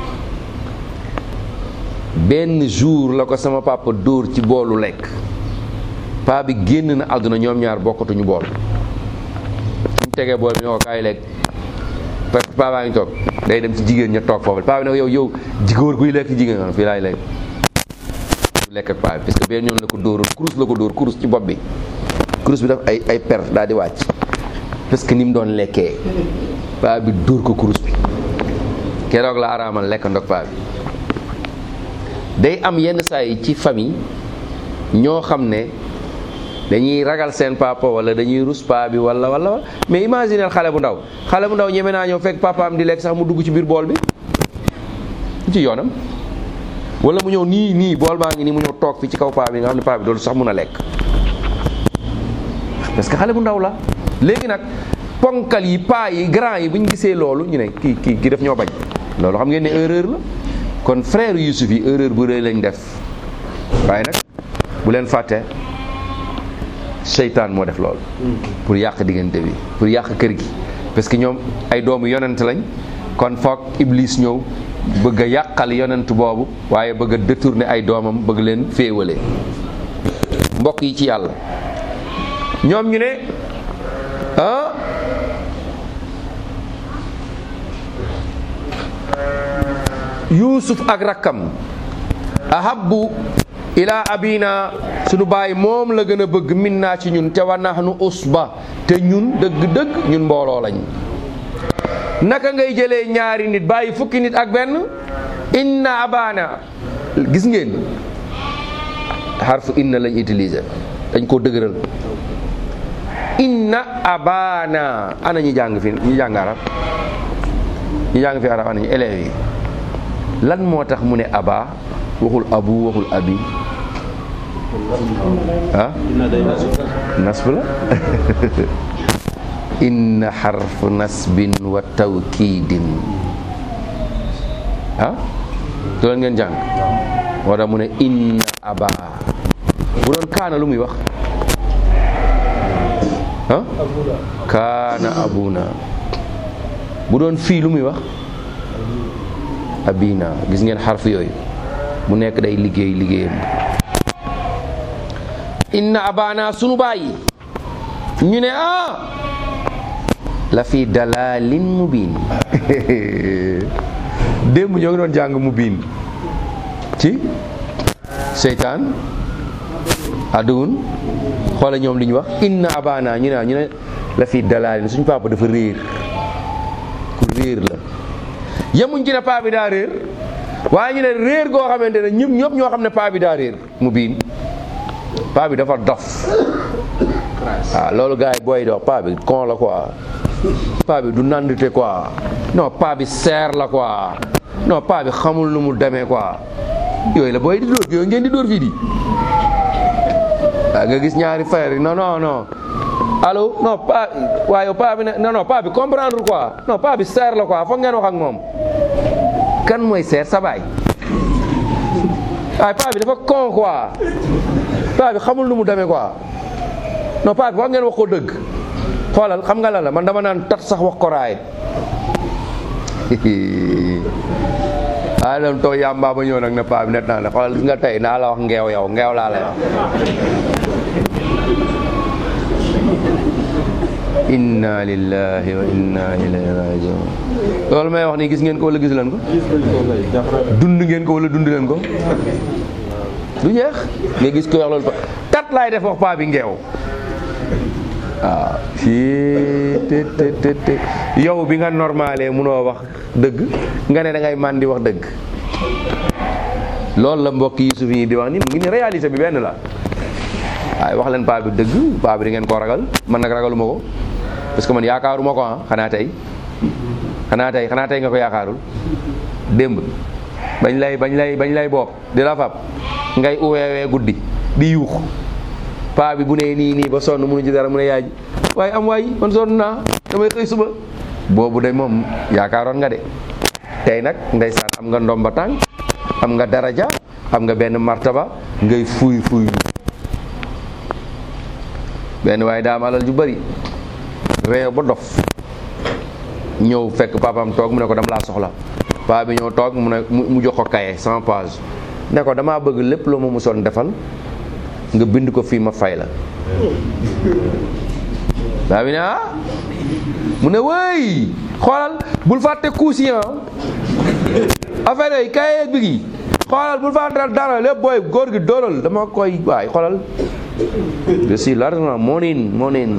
benn jour la ko sama papa dóor ci boolu lekk paa bi génn na àdduna ñoom ñaar bokkatuñu bool suñ tegee bool bi ne ko kaay lekk parce que paa baa ngi toog day dem ci jigéen ña toog foofu paa bi ne ko yow yow jigóor guy lekk jigéen nga fii laay lekk du lekk ak paa bi parce que benn yoon la ko dóoroon kurus la ko dóor kurus ci bopp bi kurus bi daf ay ay per daal di wàcc parce que ni mu doon lekkee paa bi dóor ko kurus bi keroog la araamal lekk ndog paa bi day am yenn saa yi ci famille ñoo xam ne dañuy ragal seen papa wala dañuy rus paa bi wala wala mais imagineel xale bu ndaw xale bu ndaw ñeme naa ñëw fekk papaam di lekk sax mu dugg ci biir bool bi ci yoonam wala mu ñëw nii nii bool baa ngi nii mu ñëw toog fi ci kaw paa bi nga xam ne paa bi doolu sax mun a lekk parce que xale bu ndaw la léegi nag ponkal yi paa yi grand yi bu ñu gisee loolu ñu ne kii kii kii def ñoo bañ loolu xam ngeen ne erreur la kon frère Youssouf yi erreur bu rëy lañ def waaye nag bu leen fàtte seytaan moo def loolu pour yàq diggante bi pour yàq kër gi parce que ñoom ay doomu yonent lañ kon foog iblis ñëw bëgg a yàqal yonent boobu waaye bëgg a détourner ay doomam bëgg leen féewale mbokk yi ci yàlla ñoom ñu ne ah yuusuf ak rakkam ahabbu ila abina sunu baay moom la gën a bëgg min naa ci ñun te wa nahnu usba te ñun dëgg-dëgg ñun mbooloo lañ naka ngay jëlee ñaari nit bàyyi fukki nit ak benn inna abana gis ngeen xarfu inna lañ utiliser dañ koo dëgëral inna abana ana ñi jàng fi ñi jàng arab ñi jàng fi arab ana ñi élèves yi lan moo tax mu ne aba waxul abu waxul abi ah nasb la inna xarfu nasbin wa tawkiidin ah loolu ngeen jàng moo tax mu ne inna aba bu doon kaana lu muy wax ah kaana abuna bu doon fii lu muy wax abina gis ngeen xarf yooyu mu nekk day liggéey liggéeyam inna abana sunu bàyyi ñu ne ah la fi dalalin mubin démb ñoo ngi doon jàng mubin ci seytaan aduun xoola ñoom li ñu wax inna abana ñu ne ñu ne la fi dalalin suñu papa dafa réer ku réer la yemuñ ci ne paa bi daa réer waaye ñu ne réer goo xamante ne ñëpp ñëpp ñoo xam ne paa bi daa réer mu biin paa bi dafa dof waaw loolu gars yi booy dox paa bi con la quoi paa bi du nandite quoi non paa bi seer la quoi non paa bi xamul nu mu demee quoi yooyu la booy di dóor yooyu ngeen di dóor fii di waaw nga gis ñaari frère yi non non non allo non paa waaye paa bi ne non non paa bi comprendre quoi non paa bi seer la quoi foog ngeen wax ak moom kan mooy seer sa baay waaye paa bi dafa con quoi paa bi xamul nu mu demee quoi non paa bi foog ngeen wax ko dëgg xoolal xam nga la la man dama naan tat sax wax ko raay ah dem toog yàmbaa ba ñëw nag ne paa bi net naa ne xoolal gis nga tey naa la wax ngeew yow ngeew laa lay wax inna lillahi wa inna ilayhi rajiun loolu may wax nii gis ngeen ko wala gis leen ko dund ngeen ko wala dund leen ko du jeex nga gis ko wax loolu pa tat laay def wax paa bi ngeew waaw fii te te te te yow bi nga normalé munoo wax dëgg nga ne da ngay man di wax dëgg loolu la mbokk yi suuf yi di wax ni mu ngi ni réalité bi benn la waaye wax leen paa bi dëgg paa bi di ngeen koo ragal man nag ragaluma ko parce que man yaakaaruma ko ah xanaa tey xanaa tey xanaa tey nga ko yaakaarul démb bañ lay bañ lay bañ lay bopp di la fab ngay uweewee guddi di yuux paa bi bu nee nii nii ba sonn munu ci dara mu ne yaay waaye am waay man sonn naa damay xëy suba boobu de moom yaakaaroon nga de tey nag ndeysaan am nga ndomba tànk am nga daraja am nga benn martaba ngay fuuy fuuy benn waaye daa am alal ju bari réew ba dof ñëw fekk papaam toog mu ne ko dama laa soxla paa bi ñëw toog mu ne mu jox ko kaye cent page ne ko damaa bëgg lépp loo ma musoon defal nga bind ko fii ma fay la paa bi ne ah mu ne wëy xoolal bul fàtte kuusi affaire yi kaye bi gi xoolal bul fàtte dara lépp booy góor gi dóoral dama koy waay xoolal je suis largement monin monin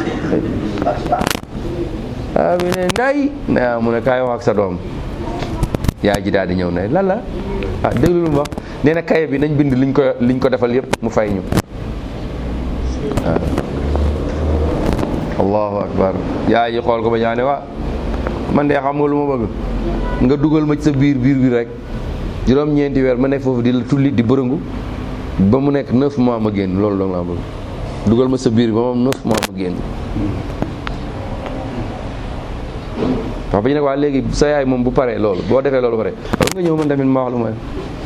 ah bi ne nday na mu ne kaay wax ak sa doom yaay ji daal di ñëw ne lan la ah déglu lu mu wax nee na kaye bi nañ bind liñ ko liñ ko defal yëpp mu fay ñu waaw allahu akbar yaay ji xool ko ba ñaane wa man de xam nga lu ma bëgg nga dugal ma ci sa biir biir bi rek juróom-ñeenti weer ma nekk foofu di la tulli di bërëngu ba mu nekk neuf mois ma génn loolu dong laa bëgg dugal ma sa biir bi ba moom neuf mois ma génn papa ji nag waa léegi sa yaay moom bu paree loolu boo defee loolu pare war nga ñëw man tamit ma wax lu ma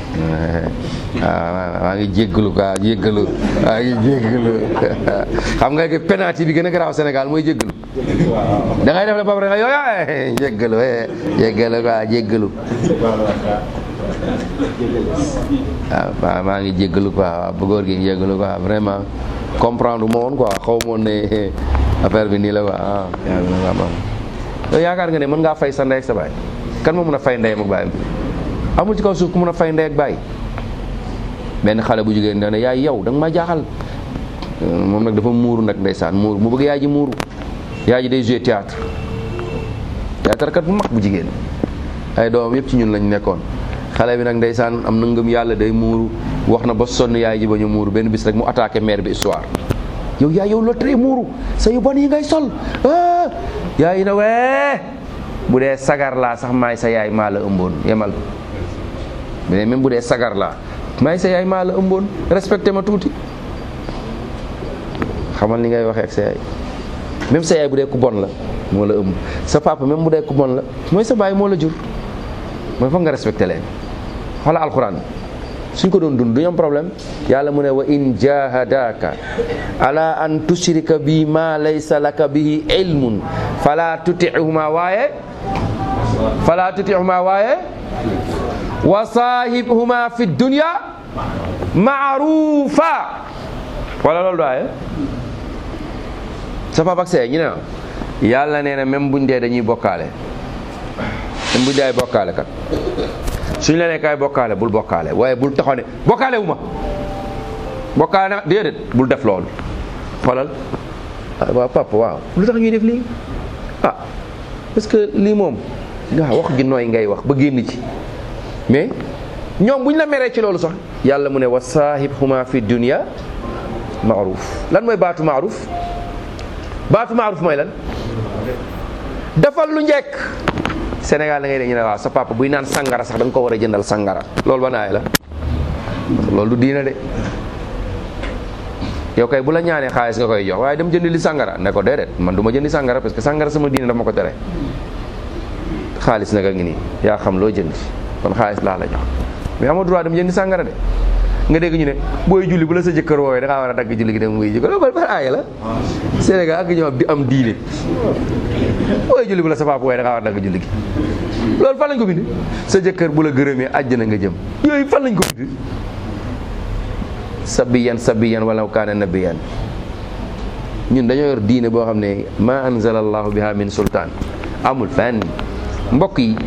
waaw maa ngi jéggalu quoi jéggalu maa ngi jéggalu xam nga que penalty bi gën a garaaw Sénégal mooy jéggalu da ngay def la ba pare nga yow jéggalu jéggalu quoi jéggalu waaw waaw maa ngi jéggalu quoi waaw bu góor gi jéggalu quoi vraiment comprendre ma woon quoi xaw ma woon ne affaire bi nii la quoi ah yow yaakaar nga ne mën ngaa fay sa ndey ak sa baay kan moo mën a fay ndeyam ak baayam amul ci kaw suuf ku mën a fay ndey ak baay benn xale bu jigéen da ne yaay yow da nga ma jaaxal moom nag dafa muuru nag ndeysaan muuru mu bëgg yaay ji muuru yaay ji day jouer théâtre théâtre kat bu mag bu jigéen ay doomam yëpp ci ñun lañ nekkoon xale bi nag ndeysaan am na ngëm yàlla day muuru wax na ba sonn yaay ji ba ñu muuru benn bis rek mu attaqué mère bi histoire yow yaay yow loo tere muuru sa yu bon yi ngay sol yaay na wee bu dee sagar laa sax maay sa yaay maa la ëmboon yemal mais même bu dee sagar laa maay sa yaay maa la ëmboon respecté ma tuuti xamal ni ngay waxee ak sa yaay même sa yaay bu dee ku bon la moo la ëmb sa papa même bu dee ku bon la mooy sa baay moo la jur mooy foog nga respecté leen xoola alxuraan suñ ko doon dund duñu am problème yàlla mu ne wa in jahadaka ala an tushrika bi ma laysa laka bihi ilmun fala tutihuma waaye fala tutihuma waaye wa sahibhuma fi dunya maarufa wala loolu daaye sa papa ak see ñu ne yàlla nee na même buñ dee dañuy bokkaale même buñ dee ay bokkaale kat suñ la nee kaay bokkaale bul bokkaale waaye bul taxaw ne bokkaale wu ma bokkaale na déedéet bul def loolu xoolal waaw papa waaw lu tax ñuy def lii ah parce que lii moom waaw wax gi nooy ngay wax ba génn ci mais ñoom bu ñu la meree ci loolu sax yàlla mu ne wa saahibhuma fi dunya maaruf lan mooy baatu maaruf baatu maaruf mooy lan defal lu njekk Sénégal da ngay dégg ñu ne waaw sa papa buy naan sangara sax da nga ko war a jëndal sangara loolu ba naay la loolu du diina de yow kay bu la ñaanee xaalis nga koy jox waaye dem jëndi li sangara ne ko déedéet man du ma jëndi sangara parce que sangara sama diina dafa ma ko tere xaalis nag a ngi nii yaa xam loo jënd kon xaalis laa la jox mais amoo droit dem jëndi sangara de nga dégg ñu ne booy julli bu la sa jëkkër woowee da ngaa war a dagg julli gi dem muy jëkkër loolu ban aaya la Sénégal ak ñoom di am diine booy julli bu la sa papa woowee da ngaa war a dagg julli gi loolu fan lañ ko bind sa jëkkër bu la gërëmee àjjana nga jëm yooyu fan lañ ko bind sabiyan sabiyan wala kaana nabiyan ñun dañoo yor diine boo xam ne ma anzala allahu biha min sultaan amul fenn mbokk yi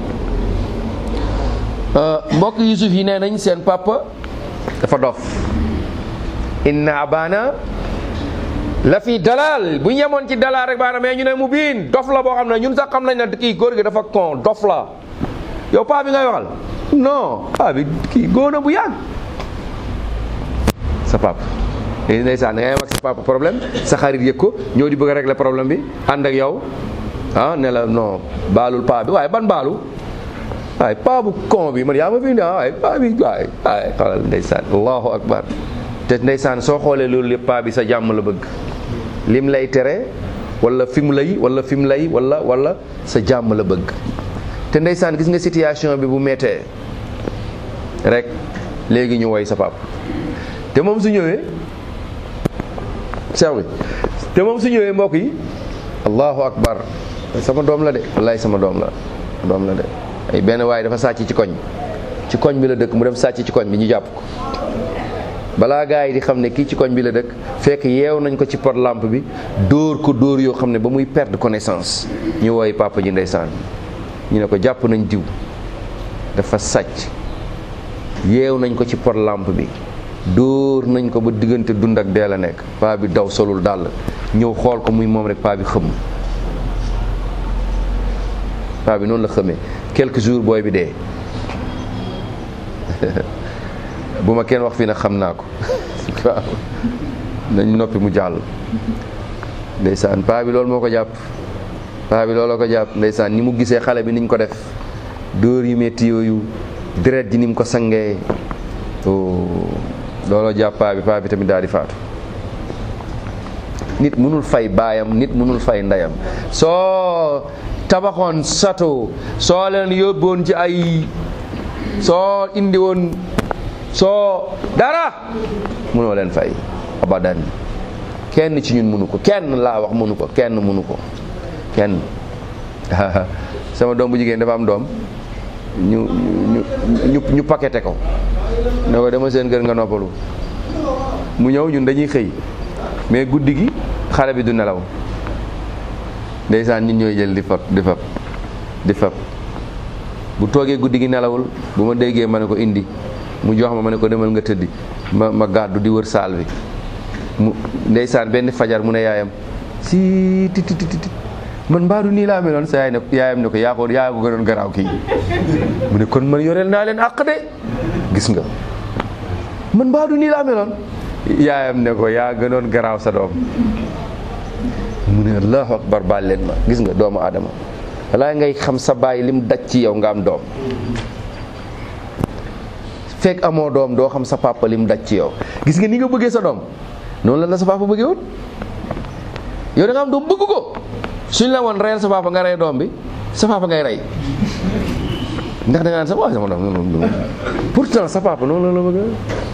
mbokk yusuf yi nee nañ seen papa dafa dof inna abana la fi dalal bu ñu yemoon ci dalal rek baana mais ñu ne mu biin dof la boo xam ne ñun sax xam nañ ne kii góor gi dafa kon dof la yow paa bi ngay waxal non paa bi kii góor na bu yàgg sa papa léegi ndeysaan da ngay am ak sa papa problème sa xarit yëg ko ñëw di bëgg a régler problème bi ànd ak yow ah ne la non baalul paa bi waaye ban baalu waaye paa bu kon bi man yaa ma fi indi ah waaye paa bi waaye waaye xoolal ndeysaan allahu akbar te ndeysaan soo xoolee loolu lépp paa bi sa jàmm la bëgg lim lay tere wala fi mu lay wala fi mu lay wala wala sa jàmm la bëgg te ndeysaan gis nga situation bi bu méttee rek léegi ñu woy sa papa te moom su ñëwee seex bi te moom su ñëwee mbokk yi allahu akbar sama doom la de wallaay sama doom la doom la de ay benn waaye dafa sàcc ci koñ ci koñ bi la dëkk mu dem sàcc ci koñ bi ñu jàpp ko balaa gaa yi di xam ne kii ci koñ bi la dëkk fekk yeew nañ ko ci pot lampe bi dóor ko dóor yoo xam ne ba muy perdre connaissance ñu wooy papa ji ndeysaan ñu ne ko jàpp nañ diw dafa sàcc yeew nañ ko ci pot lampe bi dóor nañ ko ba diggante dund ak dee la nekk paa bi daw solul dàll ñëw xool ko muy moom rek paa bi xëm paa bi noonu la xëmee quelques jours booy bi dee bu ma kenn wax fii nag xam naa ko waaw nañ noppi mu jàll ndeysaan paa bi loolu moo ko jàpp paa bi looloo ko jàpp ndeysaan ni mu gisee xale bi niñ ko def dóor yu métti yooyu deret ji ni mu ko sangee oh looloo jàpp paa bi paa bi tamit daal di faatu nit mënul fay baayam nit mënul fay ndeyam soo tabaxoon sato soo leen yóbboon ci ay soo indi woon soo dara mënoo leen fay abadan kenn ci ñun mënu ko kenn laa wax mënu ko kenn mënu ko kenn sama doom bu jigéen dafa am doom ñu ñu ñu ñu paqueté ko ne ko dama seen kër nga noppalu mu ñëw ñun dañuy xëy mais guddi gi xale bi du nelaw ndeysaan nit ñooy jël di fab di fab di fab bu toogee guddi gi nelawul bu ma déggee ma ne ko indi mu jox ma ma ne ko demal nga tëddi ma ma gàddu di wër saal bi mu ndeysaan benn fajar mu ne yaayam si ti ti ti ti man mbaadu nii laa meloon sa yaay ne yaayam ne ko yaa ko yaa ko gënoon garaaw kii mu ne kon man yoreel naa leen àq de gis nga man mbaadu nii laa meloon yaayam ne ko yaa gënoon garaaw sa doom mu ne allahu akbar baal leen ma gis nga doomu aadama walaay ngay xam sa baay lim daj ci yow nga am doom fekk amoo doom doo xam sa papa lim daj ci yow gis nga ni nga bëggee sa doom noonu la la sa papa bëggee woon yow da nga am doom bëgg ko suñ la woon reyal sa papa nga rey doom bi sa papa ngay rey ndax da nga naan sa waaye sama doom pourtant sa papa noonu la la bëggee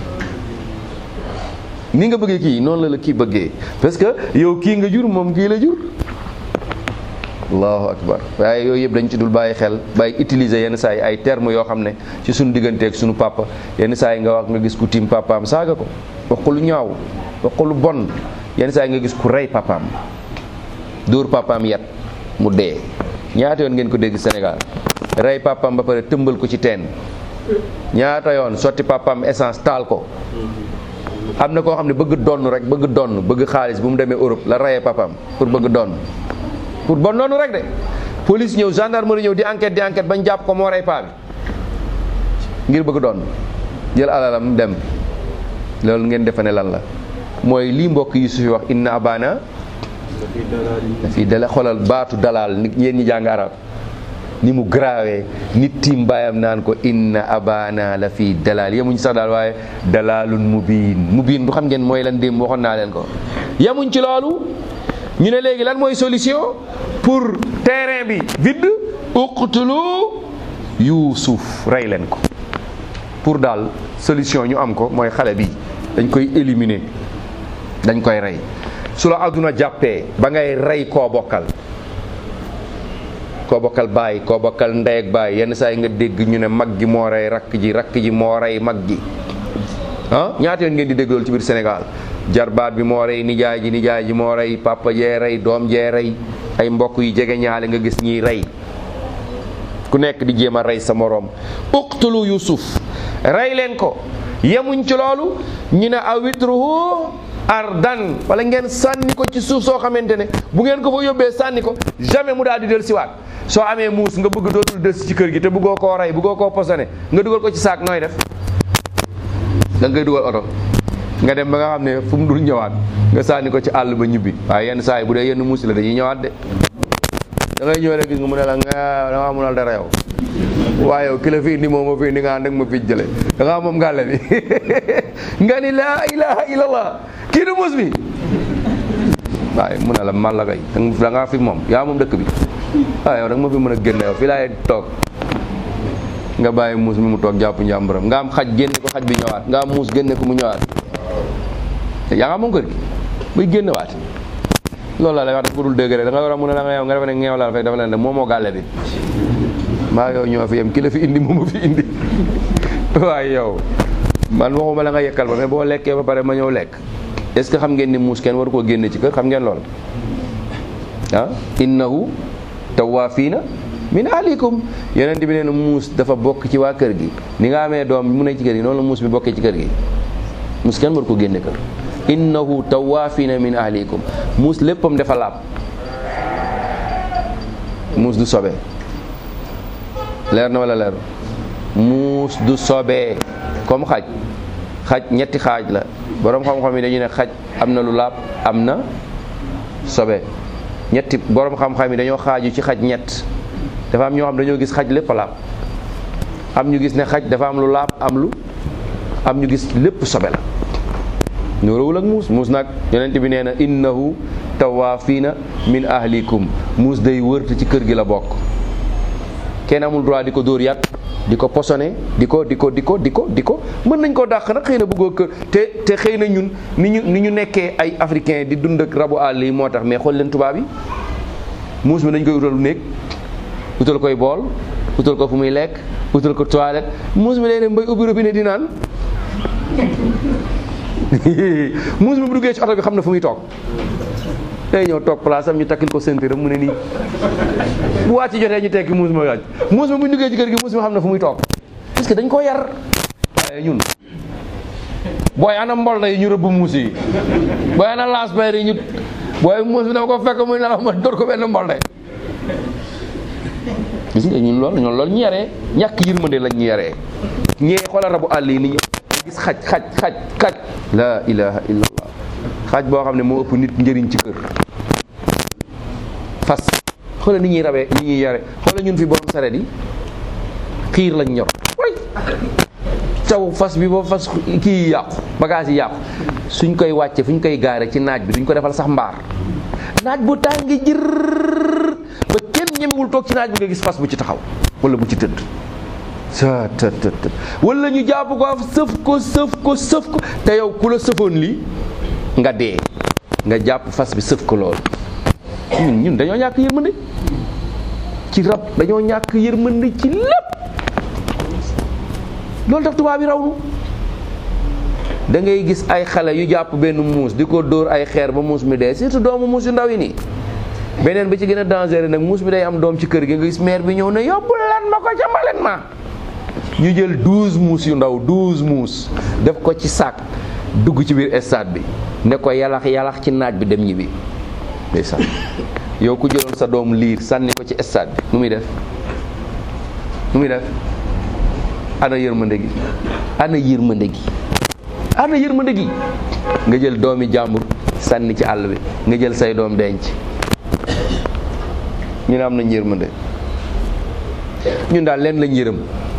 ni nga bëggee kii noonu la la kii bëggee parce que yow kii nga jur moom kii la jur allahu akbar waaye yooyu yëpp dañ ci dul bàyyi xel bàyyi utiliser yenn saa yi ay termes yoo xam ne ci suñu digganteeg suñu papa yenn saa yi nga wax nga gis ku tiim papaam saaga ko wax ko lu ñaaw wax ko lu bon yenn saa yi nga gis ku rey papaam dóor papaam yat mu dee ñaata yoon ngeen ko dégg Sénégal rey papaam ba pare tëmbal ko ci teen ñaata yoon sotti papaam essence taal ko am na koo xam ne bëgg donn rek bëgg donn bëgg xaalis bu mu demee Europe la rayee papaam pour bëgg donn pour bon noonu rek de police ñëw gendarmerie ñëw di enquête di enquête bañ jàpp ko moo rey paa bi ngir bëgg donn jël alalam dem loolu ngeen defe ne lan la mooy lii mbokk yi su fi wax inna abana dafii dala xolal baatu dalal nit yéen ñi jàng arab ni mu grawee nit tiim baayam naan ko inna abana la fii dalal yemuñ sax daal waaye dalalun mubiin mubiin bu xam ngeen mooy lan démb waxoon naa leen ko yemuñ ci loolu ñu ne léegi lan mooy solution pour terrain bi vide uqtulu yuusuf rey leen ko pour daal solution ñu am ko mooy xale bi dañ koy éliminer dañ koy rey su la àdduna jàppee ba ngay rey koo bokkal koo bokkal baay koo bokkal ndey ak baay yenn saa yi nga dégg ñu ne mag gi moo rey rakk ji rakk ji moo rey mag ji ah ñaata yoon ngeen di dégg loolu ci biir Sénégal jarbaat bi moo rey nijaay ji nijaay ji moo rey papa jee rey doom jee rey ay mbokk yu jege ñaale nga gis ñiy rey ku nekk di jéem a rey sa moroom uqtulu yusuf rey leen ko yemuñ ci loolu ñu ne awitruhu ardan wala ngeen sànni ko ci suuf soo xamante ne bu ngeen ko fa yóbbee sànni ko jamais mu daal di del siwaat soo amee muus nga bëgg dootul des ci kër gi te bëggoo koo rey bëggoo koo posone nga dugal ko ci saak nooy def da ngay dugal oto nga dem ba nga xam ne fu mu dul ñëwaat nga sànni ko ci àll ba ñibbi waaye yenn saa yi bu dee yenn muus la dañuy ñëwaat de da ngay ñëw rek gis nga mu ne la nga da ngaa munal dara yow waaye yow ki la fi indi moom ma fi indi nga ànd ak ma fi jële da ngaa moom ngàlle bi nga ni laa ilaha illallah kii du muus mi waaye mu ne la man la kay da ngaa fi moom yaa moom dëkk bi waaye yow da nga ma fi mën a génne yow fii laay toog nga bàyyi muus mi mu toog jàpp njàmburam nga am xaj génne ko xaj bi ñëwaat nga am muus génne ko mu ñëwaat yaa nga moom kër gi muy génne waat loolu la lay wax daf ko dul dëgg rek da nga war a mun a da nga yow nga defe ne ngeew la fekk dafa leen ne moo moo gàlle bi maa yow ñoo fi yem ki la fi indi moom fi indi waaye yow man waxuma la nga yekkal ba mais boo lekkee ba pare ma ñëw lekk est ce que xam ngeen ni muus kenn waru koo génne ci kër xam ngeen lool ah innahu tawaafiina min ahlikum yonent bi nee na muus dafa bokk ci waa kër gi ni nga amee doom mu ne ci kër gi noonu la muus bi bokkee ci kër gi muus kenn waru ko génne kër innahu tawaafiina min ahlikum muus léppam dafa laab muus du sobe leer na wala leer muus du sobee comme xaj xaj ñetti xaaj la boroom xam-xam yi dañu ne xaj am na lu laab am na sobe ñetti borom xam-xam yi dañoo xaaju ci xaj ñett dafa am ñoo xam dañoo gis xaj lépp laab am ñu gis ne xaj dafa am lu laab am lu am ñu gis lépp sobe la ñoorowul ak muus muus nag yonent bi nee na innahu tawaafiina min ahlikum muus day wërte ci kër gi la bokk kenn amul droit di ko dóor yàq di ko posone di ko di ko di ko di ko di ko mën nañ koo dàq nag xëy na bëggoo kër te te xëy na ñun ni ñu ni ñu nekkee ay africain di dund ak rabu àll yi moo tax mais xool leen tubaab yi muus mi dañ koy utal néeg utal koy bool utal ko fu muy lekk utal ko toilette muus mi day dem bay ubbi robinet di naan muus mi bu duggee ci oto bi xam na fu muy toog day ñëw toog place am ñu takkil ko ceinture mu ne nii bu wàcc jotee ñu tekki muus ma wàcc muus ma bu ñu duggee ci kër gi muus ma xam na fu muy toog parce que dañ ko yar waaye ñun booy ana mbol yi ñu rëbb muus yi booy ana laas bayre yi ñu booy muus bi dama ko fekk muy nelaw ma dóor ko benn mbol gis nga ñun loolu ñun loolu ñu yaree ñàkk yërmande lañ ñu yaree ñee xoolal rabu àll yi ni ñu gis xaj xaj xaj xaj la ilaha illallah xaj boo xam ne moo ëpp nit njëriñ ci kër fas xoolal ni ñuy rabee ni ñuy yare xoolal ñun fi borom saret yi xiir lañ ñor caw fas bi ba fas kii yàqu bagage yi yàqu suñ koy wàcce fu ñu koy gaare ci naaj bi duñ ko defal sax mbaar naaj bu tàngi jër ba kenn ñemewul toog ci naaj bi nga gis fas bu ci taxaw wala bu ci tëdd sa të të të wala ñu jàpp ko sëf ko sëf ko sëf ko te yow ku la sëfoon lii nga dee nga jàpp fas bi sëf ko loolu ñun ñun dañoo ñàkk yërmande ci rab dañoo ñàkk yërmande ci lépp loolu tax tubaab yi raw nu da ngay gis ay xale yu jàpp benn muus di ko dóor ay xeer ba muus mi dee surtout doomu muus yu ndaw yi nii beneen bi ci gën a dangereux nag muus mi day am doom ci kër gi nga gis mère bi ñëw ne yóbbu leen ma ko ca mbalit ma ñu jël douze muus yu ndaw douze muus def ko ci sac dugg ci biir stade bi ne ko yalax yalax ci naaj bi dem ñibbi ndeysaan yow ku jëloon sa doom liir sànni ko ci stade bi nu muy def nu muy def ana yërmande gi ana yërmande gi ana yërmande gi nga jël doomi jàmbur sànni ci àll bi nga jël say doom denc ñu ne am nañ yërmande ñun daal leen lañ yërëm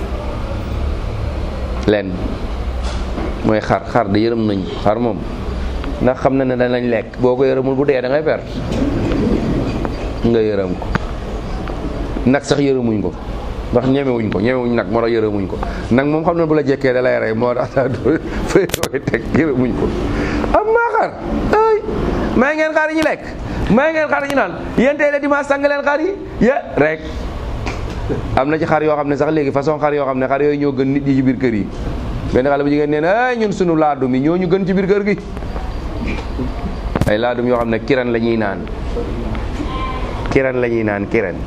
leen mooy xar xar de yërëm nañ xar moom ndax xam na ne danañ lekk boo ko yërëmul bu dee da ngay perte nga yërëm ko nag sax yërëmuñ ko ndax ñemewuñ ko ñemewuñ nag moo tax yërëmuñ ko nag moom xam na bu la jekkee da lay rey moo tax fay koy teg yërëmuñ ko am maa xar ay may ngeen xar yi ñu lekk may ngeen xar yi ñu naan yéen tey la dimanche sang leen xar yi ya rek am na ci xar yoo xam ne sax léegi façon xar yoo xam ne xar yooyu ñoo gën nit ñi ci biir kër yi benn xale bu jigéen nee na ay ñun sunu laadum yi ñoo ñu gën ci biir kër gi ay laadum yoo xam ne kiran la ñuy naan kiran la ñuy naan kiran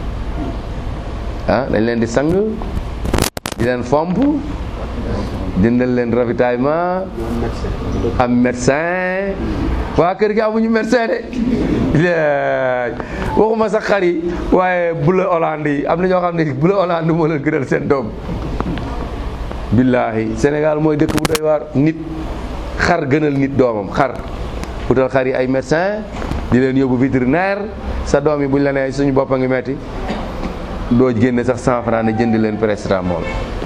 ah dañ leen di sang di leen fomp dindal leen ravitaillement am médecin waa kër gi amuñu médecin de waxuma sax xar yi waaye bula Hollande yi am na ñoo xam ne bula Hollande moo leen gënal seen doom billaahi Sénégal mooy dëkk bu doy waar nit xar gënal nit doomam xar utal xar yi ay médecin di leen yóbbu vétérinaire sa doom yi buñ la nee suñu bopp a ngi metti doo génne sax cent franc ne jënd leen paracetamol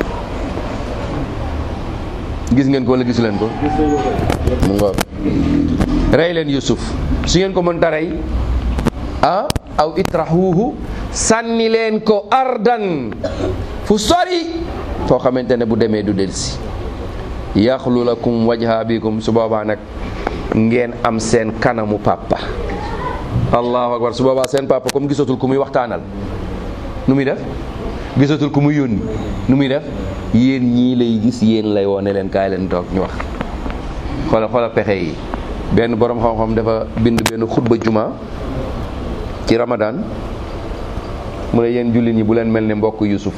gis ngeen ko wala gisu leen ko mu ngoog rey leen Yusuf su ngeen ko mënta rey ah aw itrahuhu sànni leen ko ardan fu sori foo xamante ne bu demee du delsi yaxlu lakum wajha abikum su boobaa nag ngeen am seen kanamu papa allahu akbar su boobaa seen papa comme gisatul ku muy waxtaanal nu muy def gisatul ku muy yónni nu muy def yéen ñii lay gis yéen lay woone leen kaay leen toog ñu wax xoola xoola pexe yi benn borom xam-xam dafa bind benn xutba juma ci ramadan mu ne yéen jullit ñi bu leen mel ne mbokk yusuf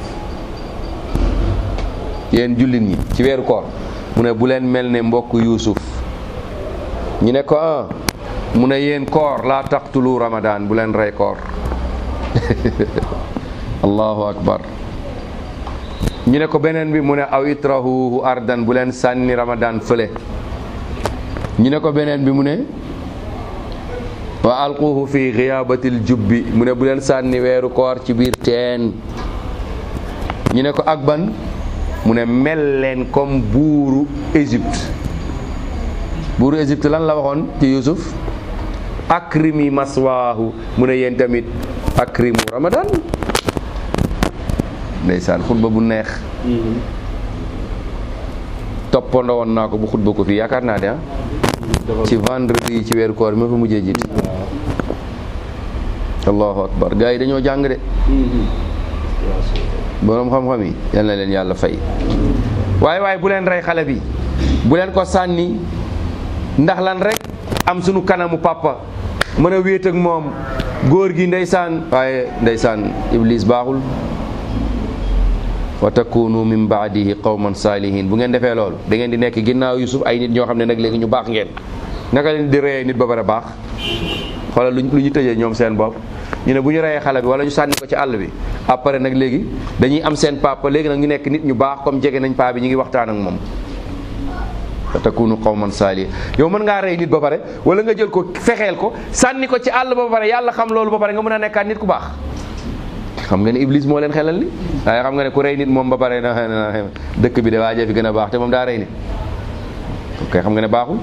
yéen jullit ñi ci weeru koor mu ne bu leen mel ne mbokk yusuf ñu ne ko ah mu ne yéen koor laa taqtulu ramadan bu leen rey koor allahu akbar ñu ne ko beneen bi mu ne aw itrahuhu ardan bu leen sànni ramadan fële ñu ne ko beneen bi mu ne wa alquhu fi xiyabatil jubbi mu ne bu leen sànni weeru koor ci biir teen ñu ne ko ak ban mu ne mel leen comme buuru Égypte buuru Égypte lan la waxoon ci Yusuf akrimi maswaahu mu ne yéen tamit akrimu ramadan ndeysaan xutba bu neex toppandoo woon naa ko bu xutba ko fii yaakaar naa de ah ci vendredi yi ci weeru koor bi ma fa mujjee jiit allahu akbar gars yi dañoo jàng de boroom xam-xam yi yal na leen yàlla fay waaye waaye bu leen rey xale bi bu leen ko sànni ndax lan rek am sunu kanamu papa mën a wéet ak moom góor gi ndeysaan waaye ndeysaan iblis baaxul wa takunu min baadihi qawman saalihin bu ngeen defee loolu da ngeen di nekk ginnaaw yusuf ay nit ñoo xam ne nag léegi ñu baax ngeen naka leen di reyee nit ba pare baax xoolal lu lu ñu tëjee ñoom seen bopp ñu ne bu ñu reyee xale bi wala ñu sànni ko ci àll bi après nag léegi dañuy am seen papa léegi nag ñu nekk nit ñu baax comme jege nañ paa bi ñu ngi waxtaan ak moom fa takunu qawman saalihin yow mën ngaa rey nit ba pare wala nga jël ko fexeel ko sànni ko ci àll ba pare yàlla xam loolu ba pare nga mën a nekkaat nit ku baax xam nga ne iblis moo leen xelal li waaye xam nga ne ku rey nit moom ba pare na dëkk bi de waajee fi gën a baax te moom daa rey nit ok xam nga ne baaxul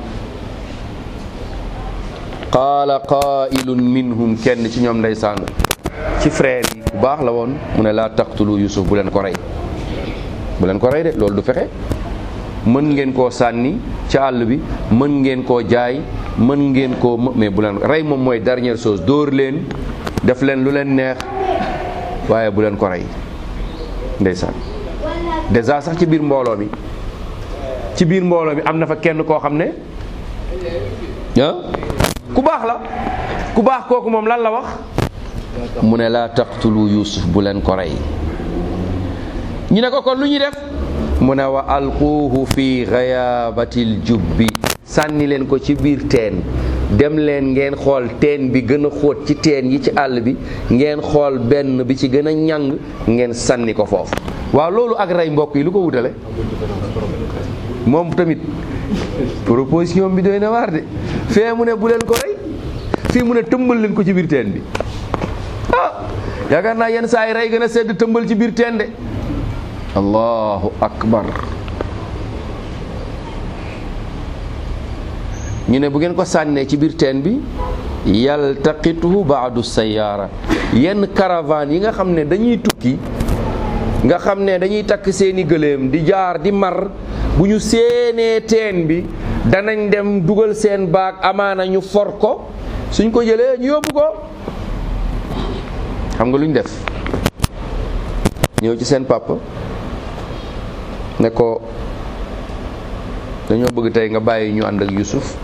qaala qaa'ilun minhum kenn ci ñoom ndeysaan ci frère yi bu baax la woon mu ne laa taqtulu yusuf bu leen ko rey bu leen ko rey de loolu du fexe mën ngeen koo sànni ci àll bi mën ngeen koo jaay mën ngeen koo mais bu leen rey moom mooy dernière chose dóor leen def leen lu leen neex waaye bu leen ko rey ndeysaan déjà sax ci biir mbooloo mi ci biir mbooloo mi am na fa kenn koo xam ne ah ku baax la ku baax kooku moom lan la wax mu ne laa taqtulu yusuf bu leen ko rey ñu ne ko kon lu ñuy def mu ne wa alquuhu fi ghayabatil jubbi sànni leen ko ci biir teen dem leen ngeen xool teen bi gën a xóot ci teen yi ci àll bi ngeen xool benn bi ci gën a ñàng ngeen sànni ko foofu waaw loolu ak rey mbokk yi lu ko wutale moom tamit proposition bi doy na waar de fee mu ne bu leen ko rey fii mu ne tëmbal leen ko ci biir teen bi ah yaakaar naa yenn saa yi rey gën a sedd tëmbal ci biir teen de allahu akbar ñu ne bu ngeen ko sànnee ci biir teen bi yaltaqituhu baadu sayaara yenn caravane yi nga xam ne dañuy tukki nga xam ne dañuy takk seeni gëléem di jaar di mar bu ñu séenee teen bi danañ dem dugal seen baag amaana ñu for ko suñ ko jëlee ñu yóbbu ko xam nga lu ñu def ñëw ci seen papa ne ko dañoo bëgg tey nga bàyyi ñu ànd ak Yusuf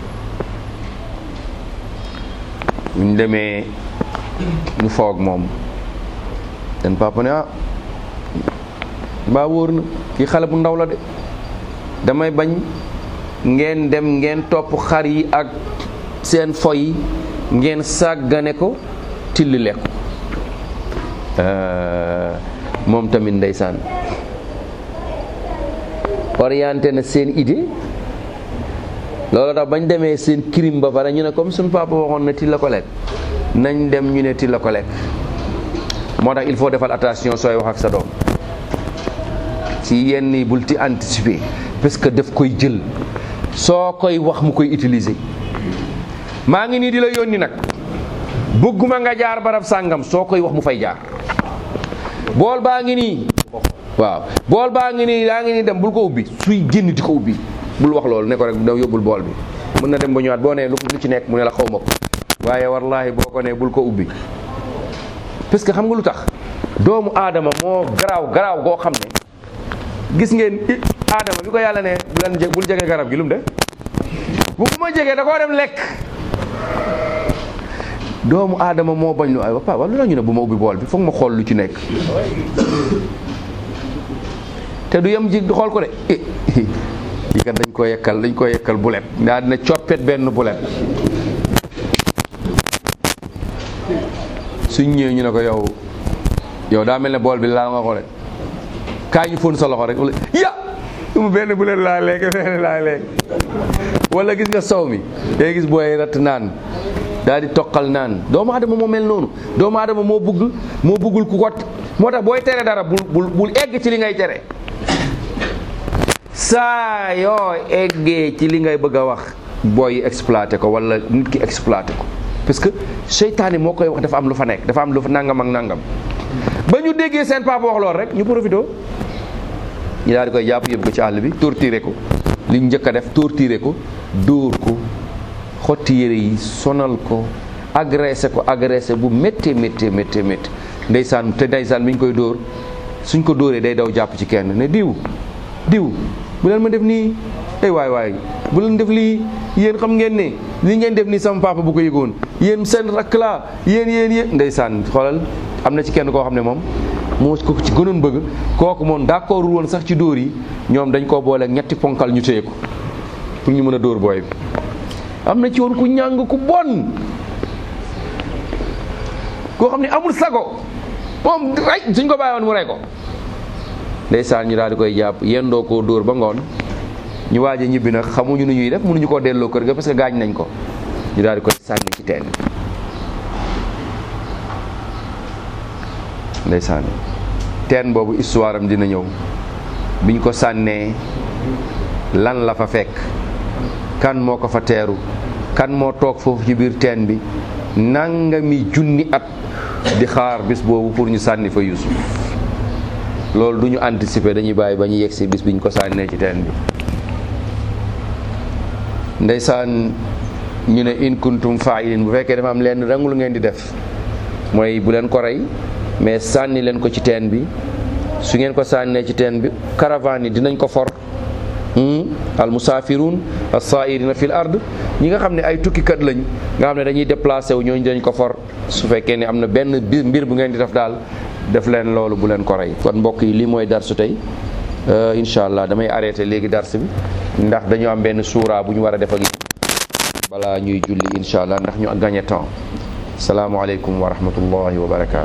buñ demee ñu foog moom seen papa ne ah mbaa wóor na kii xale bu ndaw la de damay bañ ngeen dem ngeen topp xar yi ak seen fo yi ngeen sàggane ko tilli lekku moom tamit ndeysaan orienté na seen idée loolu tax bañ demee seen crime ba pare ñu ne comme suñu papa waxoon na ti la ko lekk nañ dem ñu ne ti la ko lekk moo tax il faut defal attention sooy wax ak sa doom ci yenn yi bul ti anticiper parce que daf koy jël soo koy wax mu koy utiliser maa ngi nii di la yónni nag bëgguma nga jaar barab sàngam soo koy wax mu fay jaar bool baa ngi nii waaw bool baa ngi nii yaa ngi nii dem bul ko ubbi suy génn di ko ubbi bul wax loolu ne ko rek da yóbbul bool bi mën na dem ba ñëwaat boo nee lu lu ci nekk mu ne la xaw ma ko waaye wallahi boo ko nee bul ko ubbi parce que xam nga lu tax doomu aadama moo garaaw garaaw goo xam ne gis ngeen aadama bi ko yàlla ne bu leen bul jege garab gi lu mu def bu ko ma jegee da koo dem lekk doomu aadama moo bañ lu ay papa wala lu tax ñu ne bu ma ubbi bool bi foog ma xool lu ci nekk te du yem ji xool ko de yi kat dañ ko yekkal dañ ko yekkal bulet daa dina coppet benn bulet suñ ñëwee ñu ne ko yow yow daa mel ne bool bi laa nga xoole kaa ñu fóon sa loxo rek wala ya mu benn bulet laa lekk benn laa lekk wala gis nga sow mi day gis booy ratt naan daal di toqal naan doomu aadama moo mel noonu doomu aadama moo bugg moo buggul ku ko moo tax booy tere dara bul bul bul egg ci li ngay tere saa yoo eggee ci li ngay bëgg a wax booy exploité ko wala nit ki exploité ko parce que seytaane moo koy wax dafa am lu fa nekk dafa am lu fa nangam ak nangam ba ñu déggee seen papa wax lool rek ñu profité ñu daal di koy jàpp yóbbu ko ci àll bi torturé ko li ñu njëkk a def torturé ko dóor ko xotti yére yi sonal ko agressé ko agressé bu méttee méttee méttee métti ndeysaan te ndeysaan bi ñu koy dóor suñ ko dóoree day daw jàpp ci kenn ne diw diw bu leen ma def nii ay waay waay bu leen def lii yéen xam ngeen ne li ngeen def nii sama papa bu ko yëgoon yéen seen rakk laa yéen yéen yéen ndeysaan xoolal am na ci kenn koo xam ne moom moo ko ci gënoon bëgg kooku moom d'accord woon sax ci dóor yi ñoom dañ koo boole ñetti ponkal ñu téye ko pour ñu mën a dóor booy bi am na ci woon ku ñàng ku bon koo xam ne amul sago moom rey suñ ko bàyyi woon mu rey ko ndeysaan ñu daal di koy jàpp yendoo koo dóor ba ngoon ñu waaj a ñibbi nag xamuñu nu ñuy def mënuñu koo delloo kër ga parce que gaañ nañ ko ñu daal di koy sànni ci teen ndeysaan teen boobu histoire am dina ñëw biñ ko sànnee lan la fa fekk kan moo ko fa teeru kan moo toog foofu ci biir teen bi nangami junni at di xaar bis boobu pour ñu sànni fa Yuusuf loolu du ñu anticiper dañuy bàyyi ba ñu yegg si bis biñ ko sànnee ci teen bi ndeysaan ñu ne in kuntum fa'ilin bu fekkee dafa am leen rang lu ngeen di def mooy bu leen ko rey mais sànni leen ko ci teen bi su ngeen ko sànnee ci teen bi caravane yi dinañ ko for al musafirun as-sairina fil ard ñi nga xam ne ay tukkikat lañ nga xam ne dañuy déplacé wu ñooñu dañ ko for su fekkee ne am na benn mbir bu ngeen di def daal def leen loolu bu leen ko rey kon mbokk yi lii mooy darsu tey incha allah damay arrêté léegi dars bi ndax dañu am benn suura bu ñu war a def ak balaa ñuy julli incha allah ndax ñu gagné temps salaamualeykum wa rahmatullahi wa barakaatu